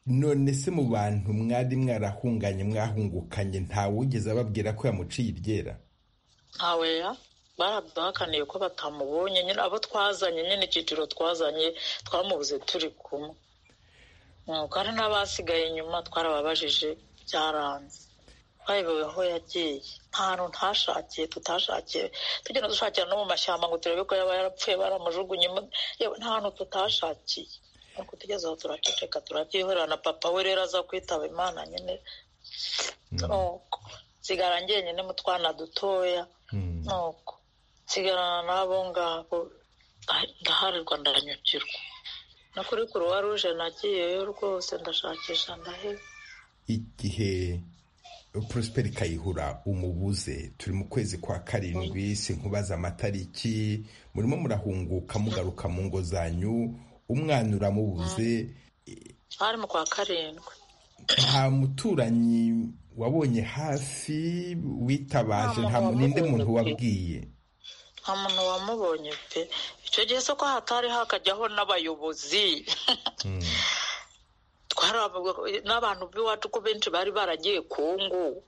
none se mu bantu mwari mwarahunganye mwahungukanye ntawugeze ababwira ko yamuciye iryera ntawe ya baraduhakaniye ko batamubonye nyine abo twazanye nyine icyiciro twazanye twamubuze turi kumwe nuko hari n'abasigaye inyuma twarababajije byaranze twayobewe aho yagiye ntahantu ntashakiye tutashakiye tugenda dushakira no mu mashyamba ngo turebe ko yaba yarapfuye baramujugunye nta hantu tutashakiye ariko tugeze aho turaceceka turabyihorera na papa we rero aza kwitaba imana nyine nsigara njyenyine mu twana dutoya nuko nsigarana n'abo ngabo ndaharirwa ndanyukirwa no kuri kuruwa ruje nagiyeyo rwose ndashakisha ndaheba igihe prosperi kayihura umubuze turi mu kwezi kwa karindwi sinkubaza amatariki murimo murahunguka mugaruka mu ngo zanyu umwana uramubuze hari mu kwa karindwi nta muturanyi wabonye hafi witabaje nta n'undi muntu wabwiye nta muntu wamubonye pe icyo gihe se ko hatari hakajyaho n'abayobozi n'abantu b'iwacu ko benshi bari baragiye kungu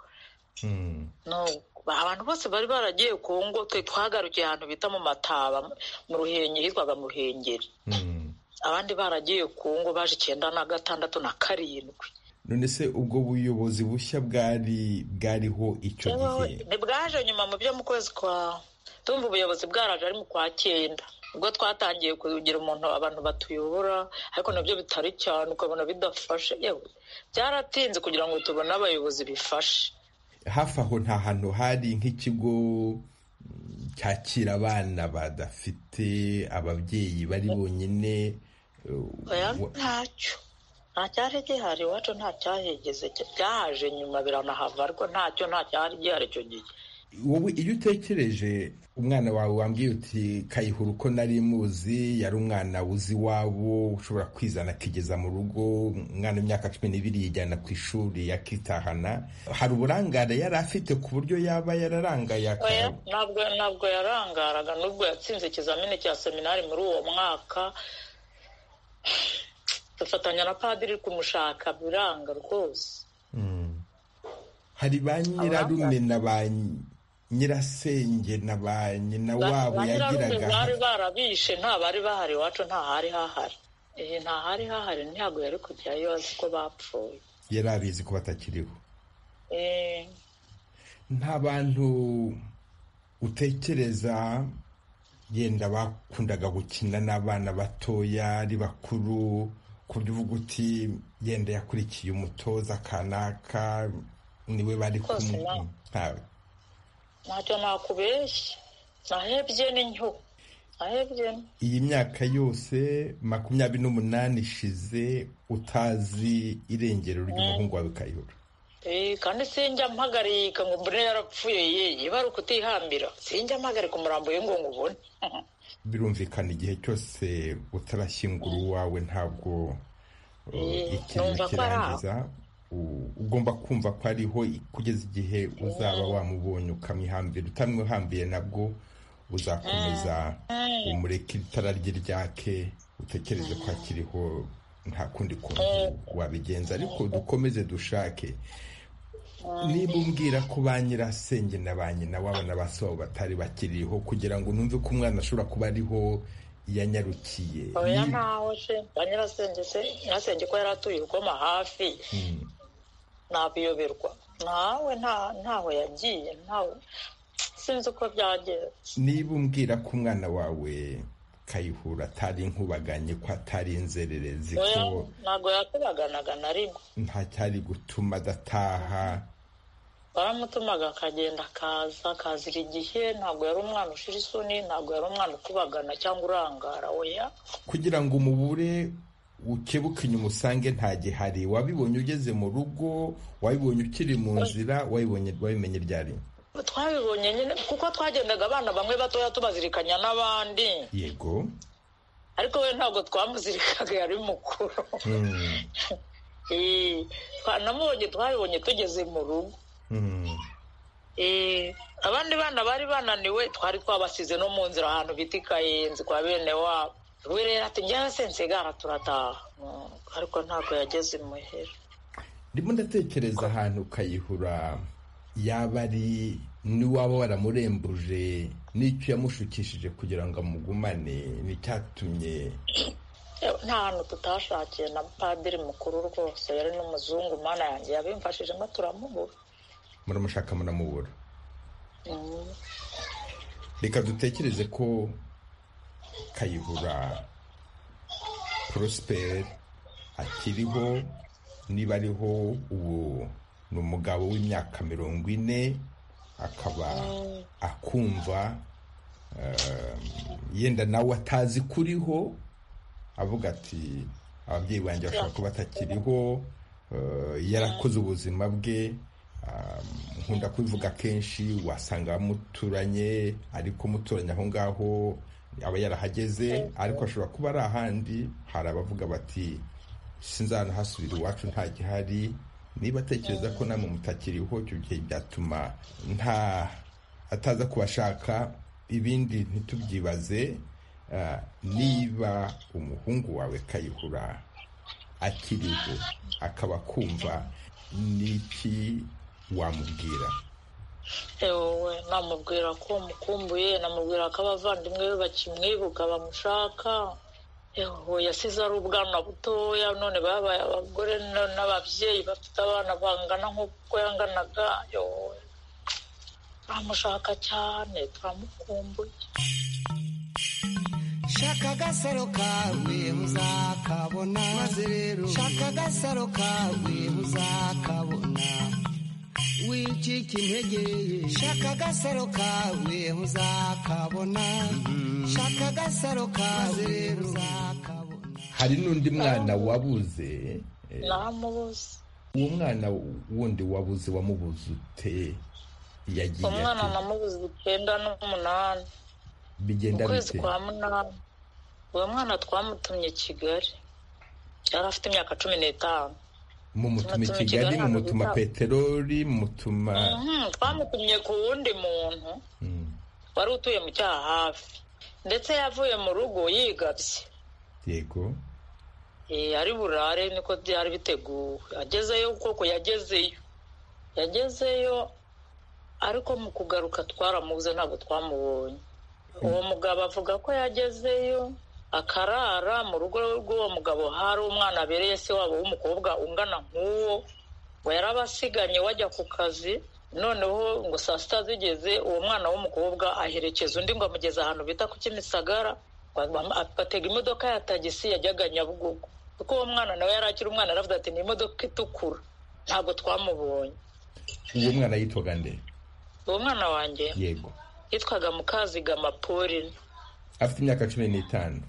abantu bose bari baragiye kungu twe twagarukiye ahantu bita mu mataba mu ruhenge hitwaga mu ruhengeri abandi baragiye kungu baje icyenda na gatandatu na karindwi none se ubwo buyobozi bushya bwari bwariho icyo gihe ntibwaje nyuma mu byo mu kwezi kwa tumva ubuyobozi bwaraje ari mu kwa cyenda ubwo twatangiye kugira umuntu abantu batuyobora ariko nabyo bitari cyane ukabona bidafashe yewe byaratinze kugira ngo tubone abayobozi bifashe hafi aho nta hantu hari nk'ikigo cyakira abana badafite ababyeyi bari bonyine ntacyo nta cyari gihari iwacu nta cyahegeze byahaje nyuma biranahava ariko ntacyo nta cyari gihari icyo gihe wowe iyo utekereje umwana wawe wambwiye uti kayihura uko nari muzi yari umwana wuzi iwabo ushobora kwizana akigeza mu rugo umwana w'imyaka cumi n'ibiri yijyana ku ishuri yakitahana hari uburangare yari afite ku buryo yaba yararangaye ntabwo ntabwo yarangaraga nubwo yatsinze ikizamini cya seminari muri uwo mwaka dufatanya na padiri kumushaka biranga rwose hari ba nyirarume na ba nyirasenge na ba nyina wabo yagiraga bari barabishe nta bari bahari iwacu nta hari hahari iyi nta hari hahari ntabwo yari kujyayo azi ko bapfuye yari abizi ko batakiriho nta bantu utekereza yenda bakundaga gukina n'abana batoya ari bakuru ku buryo uvuga uti yenda yakurikiye umutoza kanaka niwe bari kumwe ntawe ntacyo nakubeshye nahebye n'inyo nahebye iyi myaka yose makumyabiri n'umunani ishize utazi irengero ry'umuhungu wawe kayihura kandi sinjya mpagarika ngo mbone yarapfuye ye ibara kutihambira sinjya mpagarika umurambo we ngo ubone birumvikana igihe cyose utarashyingura uwawe ntabwo ikintu kirangiza ugomba kumva ko ariho kugeza igihe uzaba wamubonye ukamwihambira utamwihambiye nabwo uzakomeza umureke itara rye ryake utekereze ko akiriho nta kundi kuntu wabigenza ariko dukomeze dushake niba umbwira ko ba nyirasenge na ba nyina wabona ba sobo batari bakiriho kugira ngo numve ko umwana ashobora kuba ariho yanyarukiye oya ntaho se ba nyirasenge se nyirasenge ko yari atuye urukoma hafi nabiyoberwa ntawe ntaho yagiye ntawe sinzi uko byagenze niba umbwira ko umwana wawe kayihura atari inkubaganye ko atari inzererezi ko ntabwo yakubaganaga na rimwe nta cyari gutuma adataha baramutumaga akagenda akaza akazira igihe ntabwo yari umwana ushira isoni ntabwo yari umwana ukubagana cyangwa urangara weya kugira ngo umubure ukebuke inyuma usange ntagihari wabibonye ugeze mu rugo wabibonye ukiri mu nzira wabimenye ryari twabibonye nyine kuko twagendaga abana bamwe batoya tubazirikanya n'abandi yego ariko we ntabwo twamuzirikaga yari mukuru namubonye twabibonye tugeze mu rugo abandi bana bari bananiwe twari twabasize no mu nzira ahantu bita ikayenzi kwa bene wabo we rero ati njyewe sensigara turataha ariko ntabwo yageze imuhera ndimo ndatekereza ahantu ukayihura yaba ari n'iwaba waramurembuje n'icyo yamushukishije kugira ngo amugumane n'icyatumye nta hantu tutashakiye na padiri mukuru rwose yari n'umuzungu umwana yanjye yabimfashijemo turamubura muramushaka muramubura reka dutekereze ko kayibura porosiperi akiriho niba ariho ubu ni umugabo w'imyaka mirongo ine akaba akumva yenda nawe atazi kuriho avuga ati ababyeyi banjye bashobora kuba batakiriho yarakoze ubuzima bwe nkunda kubivuga kenshi wasanga abamuturanye ariko muturanye aho ngaho aba yarahageze ariko ashobora kuba ari ahandi hari abavuga bati sinzanahasubira iwacu nta gihari niba atekereza ko namwe mutakiriho icyo gihe byatuma nta ataza kubashaka ibindi ntitubyibaze niba umuhungu wawe kayihura akiriho akaba akumva n'iki wamubwira ewe namubwira ko mukumbuye namubwira ko abavandimwe be bakimwibuka bamushaka ewe yasize ari ubwana butoya none babaye abagore n'ababyeyi bafite abana bangana nk'uko yanganaga ewe turamushaka cyane turamukumbuye shaka agasaro kawe uzakabona maze rero shaka agasaro kawe uzakabona wicika intege shaka agasaro kawe uzakabona shaka agasaro kawe uzakabona hari n'undi mwana wabuze namubuze uwo mwana wundi wabuze wamubuze ute yagiye umwana ate? namubuze icyenda n'umunani mu bigenda kwezi bite kwa munani uwo mwana twamutumye kigali yari afite imyaka cumi n'itanu mumutuma i Mutuma i kigali Kigali, mumutuma hanyuma- peteroli mumutuma Mhm, twamutumye ku wundi muntu Mm, wari utuye mu cyaha hafi ndetse yavuye mu rugo yigabye yego Eh, ari burare niko byari biteguwe agezeyo koko yagezeyo yagezeyo ariko mu kugaruka twaramubuze ntabwo twamubonye uwo mugabo avuga ko yagezeyo akarara mu rugo rw'uwo mugabo hari umwana abereye se wabo w'umukobwa ungana nk'uwo ngo yarabasiganye wajya ku kazi noneho ngo saa sita zigeze uwo mwana w'umukobwa aherekeza undi ngo amugeze ahantu bita ku kimisagara atega imodoka ya tagisi yajyaga nyabugogo kuko uwo mwana nawe yari akiri umwana yaravuze ati ni imodoka itukura ntabwo twamubonye uwo mwana yitwaga nde uwo mwana wanjye yego yitwaga mukazigama pauline afite imyaka cumi n'itanu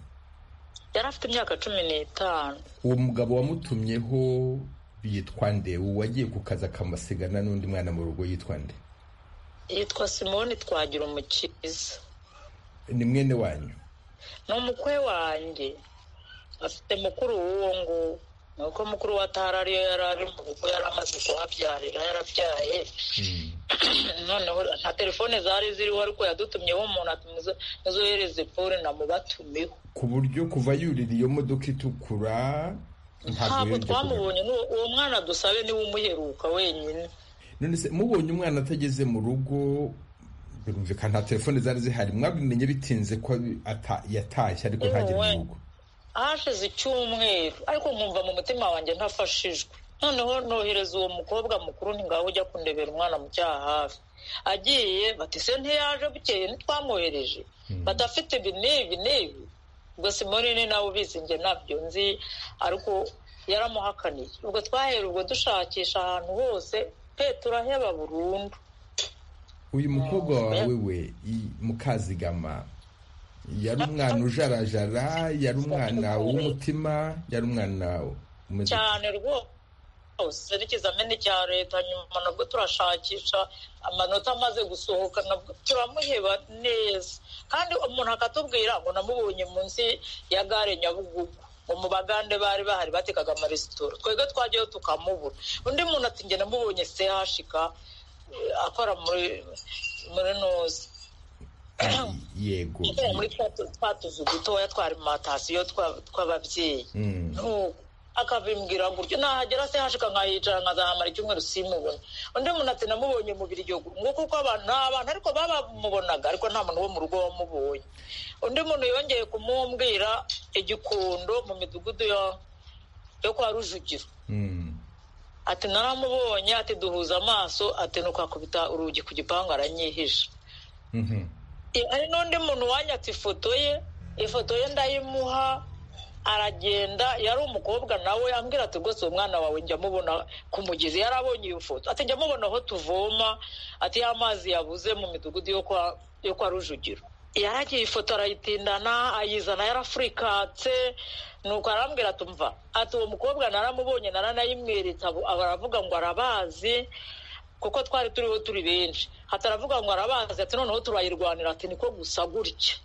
yari afite imyaka cumi n'itanu uwo mugabo wamutumyeho yitwa nde uwo wagiye ku kazi akamusigana n'undi mwana mu rugo yitwa nde yitwa simoni twagira umukiza ni mwene wanyu ni umukwe wanjye afite mukuru w'uwo nguwo ni uko mukuru we atari ariyo yari ari mu rugo yari amaze kuhabyarira yarabyaye Mm. noneho nta telefone zari ziriho ariko yadutumyeho umuntu ati muzo- muzohereze pole namubatumiho ku buryo kuva yurira iyo modoka itukura ntabwo yongeye kugaruka. twamubonye n'uwo- uwo mwana dusabe niwe umuheruka wenyine none se mubonye umwana atageze mu rugo birumvikana nta telefone zari zihari mwabimenye bitinze ko ata- yatashye ariko ntagere mu rugo hashize icyumweru ariko nkumva mu mutima wanjye ntafashijwe noneho nohereza uwo mukobwa mukuru nti ngaho ujya kundebera umwana mu cyaha hafi agiye bati se ntiyaje bukeye ntitwamwohereje badafite ibi n'ibi n'ibi ubwo simoni ni nawe ubizi njye nabyo nzi ariko yaramuhakaniye ubwo twahera ubwo dushakisha ahantu hose pe turaheba burundu uyu mukobwa wawe Mm. we i- mukazigama yari umwana ujarajara yari umwana w'umutima yari umwana umeze cyane rwose n'ikizamini cya leta nyuma nabwo turashakisha amanota amaze gusohoka nabwo turamuheba neza kandi umuntu akatubwira ngo namubonye munsi ya gare nyabugugu ngo mu bagande bari bahari batekaga amaresitora twebwe twajyayo tukamubura undi muntu ati njye namubonye sehashika eh, akora muri muri noze yego muri twa- twa tuzu dutoya twarimatasiyo tw'ababyeyi Mm. nuko akabimbwira gutyo nahagera se hashika nkahicara nkazahamara icyumweru simubona undi muntu ati namubonye mu biryogo ngo kuko abantu nta bantu ariko babamubonaga ariko nta muntu wo mu rugo wamubonye undi muntu yongeye kumumbwira igikundo mu midugudu yo yo kwa rujugiro Mm. ati naramubonye ati duhuza amaso ati nukwakubita urugi ku gipangu aranyihisha hari n'undi muntu wanyatse ifoto ye ifoto ye ndayimuha aragenda yari umukobwa nawe ambwira ati rwose uwo mwana wawe njya mubona ku mugezi yari abonye iyo foto ati njya mubona aho tuvoma ati y'amazi yabuze mu midugudu yo kwa yo kwa rujugiro yaragiye ifoto arayitindana ayizana yarafurikatse nuko arambwira atumva ati uwo mukobwa naramubonye naranayimweretse aravuga ngo arabazi kuko twari turiho turi benshi ataravuga ngo arabazi ati noneho turayirwanira ati niko gusa gutya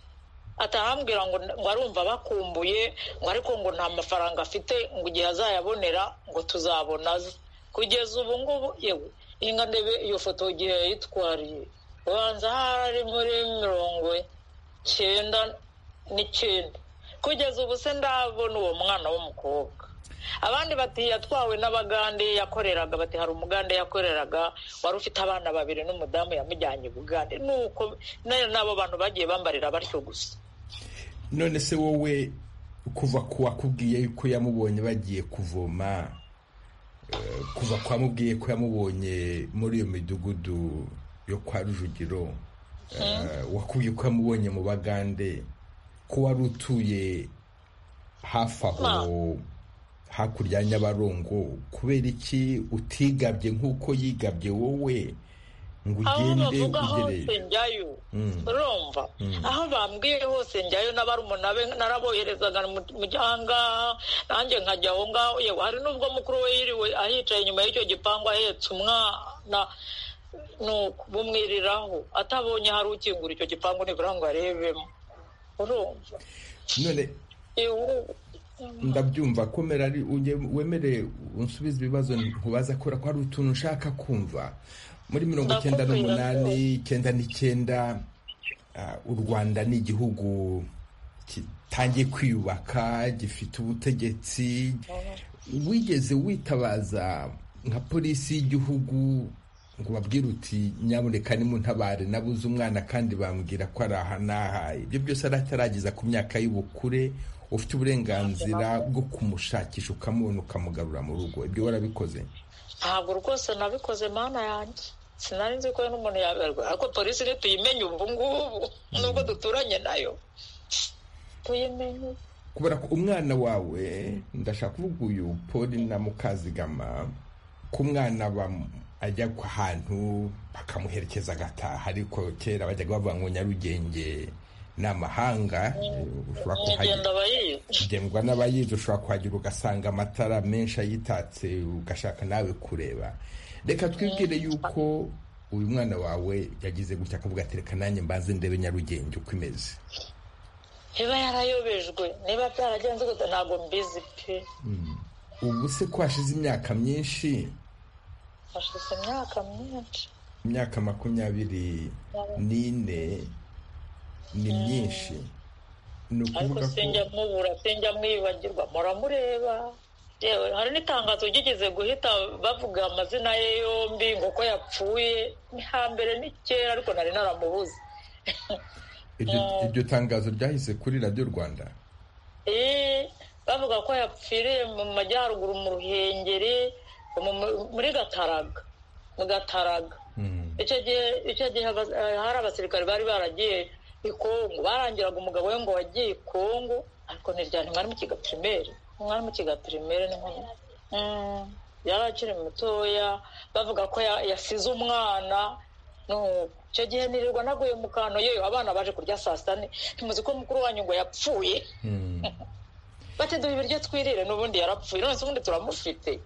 atarambwira ngo ngo arumva bakumbuye ngo ariko ngo nta mafaranga afite ngo igihe azayabonera ngo tuzabona aze kugeza ubu ngubu yewe inga ndebe iyo foto igihe yayitwariye ubanza hari muri mirongo icyenda n'icyenda kugeza ubu se ndabona uwo mwana w'umukobwa abandi bati yatwawe n'abagande yakoreraga bati hari umugande yakoreraga wari ufite abana babiri n'umudamu yamujyanye ubugande nuko n'abo bantu bagiye bambarira batyo gusa none se wowe kuva ku wakubwiye yuko yamubonye bagiye kuvoma eh, kuva ku wamubwiye ko yamubonye muri iyo midugudu yo kwa rujugiro wakubwiye ko yamubonye mu bagande ko wari utuye hafi aho hakurya ya nyabarongo kubera iki utigabye nk'uko yigabye wowe ngo aho ugende bavuga hose ugere njyayo urumva aho bambwiye hose njyayo n'abarumuna be naraboherezaga mu- mu gihanga nanjye nkajya aho ngaho yewe hari n'ubwo mukuru we yiriwe ahicaye inyuma y'icyo gipangu ahetse umwana ni ukubumwiriraho atabonye hari ukingura icyo gipangu nibura ngo arebemo urumva none Yewe, ndabyumva komera ari ujye- wemere unsubize ibibazo nkubaza kubera ko hari utuntu ushaka kumva muri mirongo icyenda n'umunani icyenda n'icyenda ah, u rwanda ni igihugu gitangiye kwiyubaka gifite ubutegetsi wigeze witabaza nka polisi y'igihugu ngo babwire uti nyaboneka nimuntabare nabuze umwana kandi bambwira ko ari aha n'aha ibyo byose aratarageza ku myaka y'ubukure ufite uburenganzira bwo kumushakisha ukamubona ukamugarura mu rugo ibyo warabikoze ntabwo rwose nabikoze mana yanjye sinari nzi ko n'umuntu yaberwa ariko polisi ntituyimenye ubu ngubu nubwo duturanye nayo tuyimenye kubera ko umwana wawe ndashaka kuvuga uyu poli na mukazigama ko umwana bam- ajya ku hantu bakamuherekeza agataha ariko kera bajyaga bavuga ngo nyarugenge ni amahanga ushobora kuhagera nyigenda bayizi ugendwa n'abayizi ushobora kuhagera ugasanga amatara menshi ayitatse ugashaka nawe kureba reka twibwire yuko uyu mwana wawe yagize gutya akavuga ati reka nanjye mbanze ndebe nyarugenge uko imeze niba yarayobejwe niba byaragenze gute ntabwo mbizi pe ubu se ko hashize imyaka myinshi hashize imyaka myinshi imyaka makumyabiri n'ine ni myinshi ni ariko ukuvuga sinjya ko mubura sinjya mwibagirwa muramureba yewe hari n'itangazo ryigeze guhita bavuga amazina ye yombi ngo ko yapfuye ni hambere ni kera ariko nari naramubuze iryo iryo tangazo ryahise kuri radiyo rwanda Eh, bavuga ko yapfiriye mu majyaruguru mu ruhengeri mu- mu- muri gataraga mu gataraga Mm. icyo gihe icyo gihe abas- eh, hari abasirikare bari baragiye i kongo barangiraga umugabo we ngo wagiye i kongo ariko ntiryane mwari mu kiga pirimeri mwari mu kiga pirimeri ni nkomyi yari akiri mutoya bavuga ko ya- yasize umwana nuko icyo gihe nirirwa naguye mu kantu yewe abana baje kurya saa sita ni- ntimuzi ko mukuru wanyu ngo yapfuye Mm. bati duha ibiryo twirire n'ubundi yarapfuye none se ubundi turamufite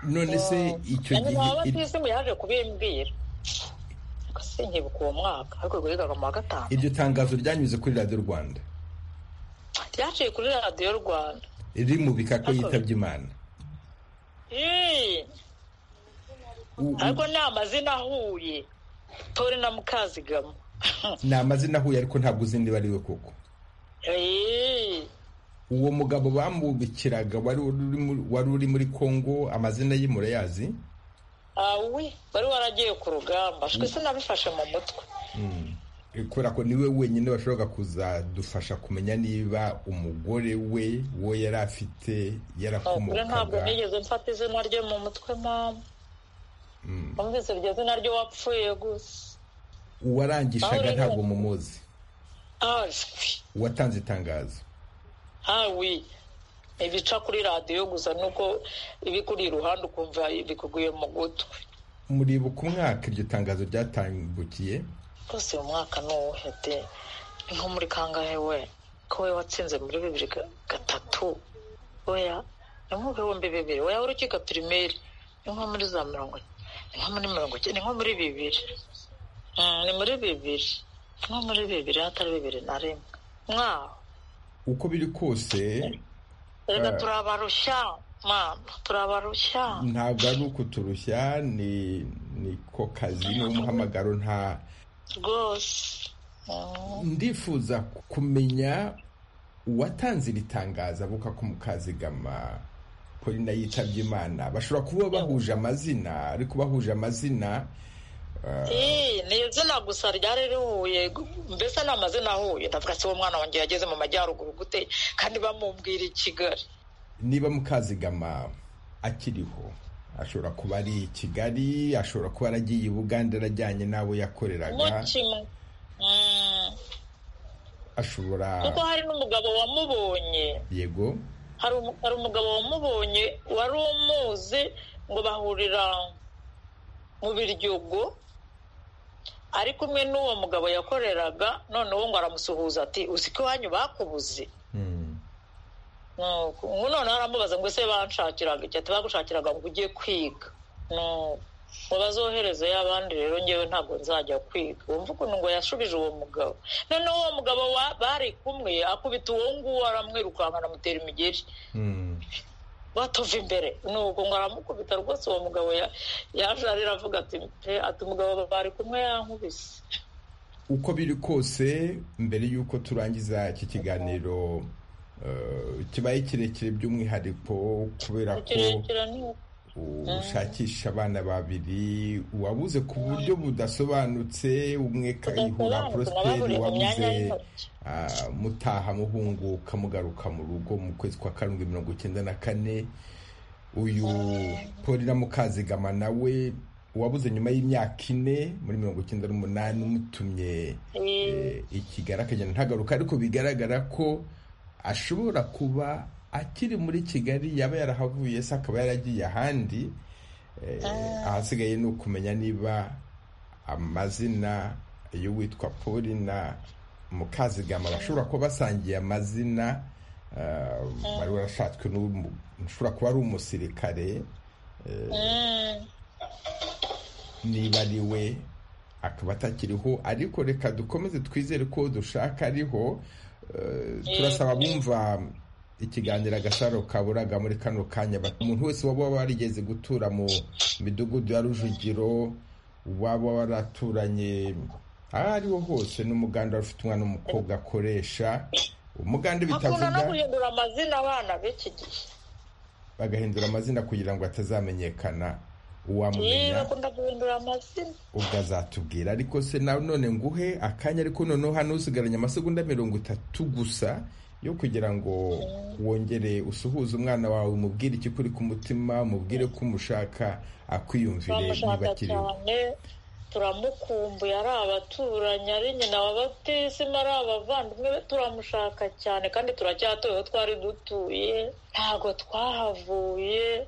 none se icyo hanyuma gihe waba ir- batisimu yaje kubimbwira Ubwo sinkibuka uwo mwaka ariko ubwo yigaga mu wa gatanu iryo tangazo ryanyuze kuri radiyo rwanda ryaciye kuri radiyo rwanda rimubika ko yitabye imana Ii, U- u- ariko ni amazina ahuye tori na mukazigama ni amazina ahuye ariko ntabwo uzi niba ari we koko Ii, uwo mugabo bamubikiraga wari uri muri- wari uri muri kongo amazina ye murayazi awe wari waragiye ku rugamba shwe sinabifashe mu mutwe kubera ko niwe wenyine bashobora kuzadufasha kumenya niba umugore we wo yari afite kure ntabwo yarakomokaga nigeze mfata izina rye mu mutwe mama Mm. numvise iryo zina rye wapfuye gusa uwarangishaga Pawulo ntabwo mumuzi azwi uwatanze itangazo hawi ibica kuri radiyo gusa nuko ibikuri iruhande ukumva bikuguye mu gutwi muribuka umwaka iryo tangazo ryatambukiye rwose uyu mwaka ni uwuhe de ni nko muri kangahe we ko we watsinze muri bibiri ga- gatatu oya ni nko mu bihumbi bibiri oya urukiko pirimeri ni nko muri za mirongo ni nko muri mirongo icyenda ni nko muri bibiri Mm, ni muri bibiri ni nko muri bibiri hatari bibiri na rimwe mwaho uko biri kose reka Eh. turabarushya mama turabarushya ntabwo ari ukuturushya ni niko kazi ni umuhamagaro nta rwose ndifuza kumenya uwatanze iri tangazo avuka ko mukazigama polina yitabye imana bashobora kuba bahuje amazina ariko bahuje amazina Eh, ni izina gusa ryari rihuye gu- mbese ni amazina ahuye ndavuga se uwo mwana wanjye yageze mu majyaruguru gute kandi bamubwira i kigali niba mukazigama akiriho ashobora kuba ari i kigali ashobora kuba yaragiye i buganda arajyanye n'abo yakoreraga mukima Mm, ashobora kuko hari n'umugabo wamubonye yego hari umu- hari umugabo wamubonye wari umuzi ngo bahurira mu biryogo ari kumwe n'uwo mugabo yakoreraga noneho ngo aramusuhuza ati uzi ko iwanyu bakubuze Mm. nuko ubu noneho aramubaza ngo ese banshakiraga iki ati bagushakiraga ngo ujye kwiga nuko ngo bazohereze y'abandi rero ngewe ntabwo nzajya kwiga wumva ukuntu ngo yashubije uwo mugabo noneho uwo mugabo wa- bari kumwe akubita uwo nguwo aramwirukanka anamutera imigeri Mm. batova imbere nuko ngo aramukubita rwose uwo mugabo ya- yaje arira avuga ati pe ati umugabo bari kumwe yankubise uko biri kose mbere y'uko turangiza iki kiganiro eh, kibaye kirekire by'umwihariko kubera ko kirekire ni ushakisha abana babiri uwabuze ku buryo budasobanutse umwe kayihura porosiperi Budasobanutse, wabuze imyanya y'intoki. ah, mutaha muhunguka mugaruka mu rugo mu kwezi kwa karindwi mirongo icyenda na kane uyu polina mukazigama nawe uwabuze nyuma y'imyaka ine muri mirongo icyenda n'umunani umutumye eh, ikigara akagenda ntagaruka ariko bigaragara ko ashobora kuba akiri muri kigali yaba yarahavuye se akaba yaragiye ahandi Eh, ahasigaye ni ukumenya niba amazina y'uwitwa polina mukazigama bashobora kuba basangiye amazina eh, bari barashatswe n'umu- ushobora kuba ari umusirikare eh, niba ari we akaba atakiriho ariko reka dukomeze twizere ko dushaka ariho eh, turasaba abumva ikiganiro agasaro kaburaga muri kano kanya bati, umuntu wese waba warigeze gutura mu midugudu ya rujugiro waba waraturanye aho ariho hose n'umuganda ufite umwana w'umukobwa akoresha umuganda hakunda no bitavuga guhindura amazina abana b'iki gihe bagahindura amazina kugira ngo atazamenyekana Yee, uwamumenya bakunda guhindura amazina ubwo azatubwira ariko se nawe none nguhe akanya ariko noneho hano usigaranye amasegonda mirongo itatu gusa yo kugira ngo wongere usuhuze umwana wawe umubwire ikikuri ku mutima umubwire ko umushaka akwiyumvire niba turamushaka akiriho cyane turamukumbuye ari abaturanyi ari nyina wa batisima ari abavandimwe be turamushaka cyane kandi turacyatuye aho twari dutuye ntabwo twahavuye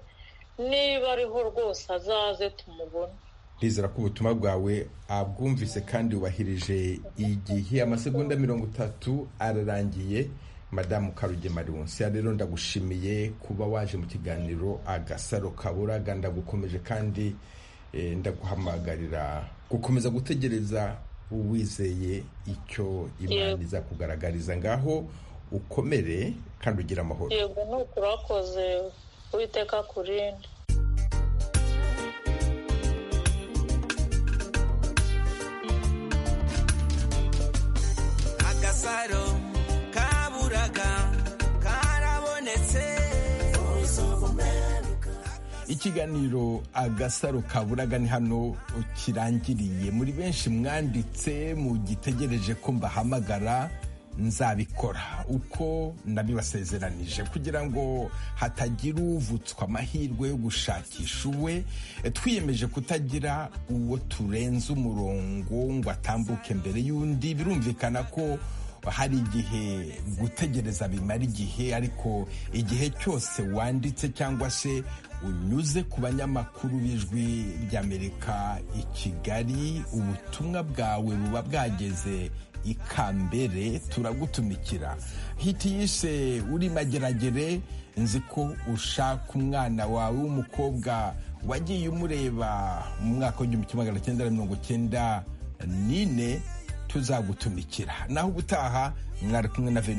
niba ariho rwose azaze tumubone rizera ko ubutumwa bwawe abwumvise kandi wubahirije igihe amasegonda mirongo itatu ararangiye madamu karugema ya rero ndagushimiye kuba waje mu kiganiro agasaro kaburaga ndagukomeje kandi eh, ndaguhamagarira gukomeza gutegereza uwizeye icyo imana Yego. iza kugaragariza ngaho ukomere kandi ugire amahoro yego ni ukurakoze uwiteka kurinde agasaro kaburaga karabonetse ikiganiro agasaro kaburaga ni hano kirangiriye muri benshi mwanditse mugitegereje ko mbahamagara nzabikora uko nabibasezeranije kugira ngo hatagira uvutswa amahirwe yo gushakisha uwe twiyemeje kutagira uwo turenze umurongo ngo atambuke mbere y'undi birumvikana ko hari igihe gutegereza bimara igihe ariko igihe cyose wanditse cyangwa se unyuze ku banyamakuru b'ijwi ry'amerika i kigali ubutumwa bwawe buba bwageze ikambere turagutumikira hiti yise uri mageragere nzi ko ushaka umwana wawe w'umukobwa wagiye umureba mu mwaka w'igihumbi kimwe magana cyenda na mirongo cyenda n'ine tuzagutumikira naho ubutaha mwari kumwe na veni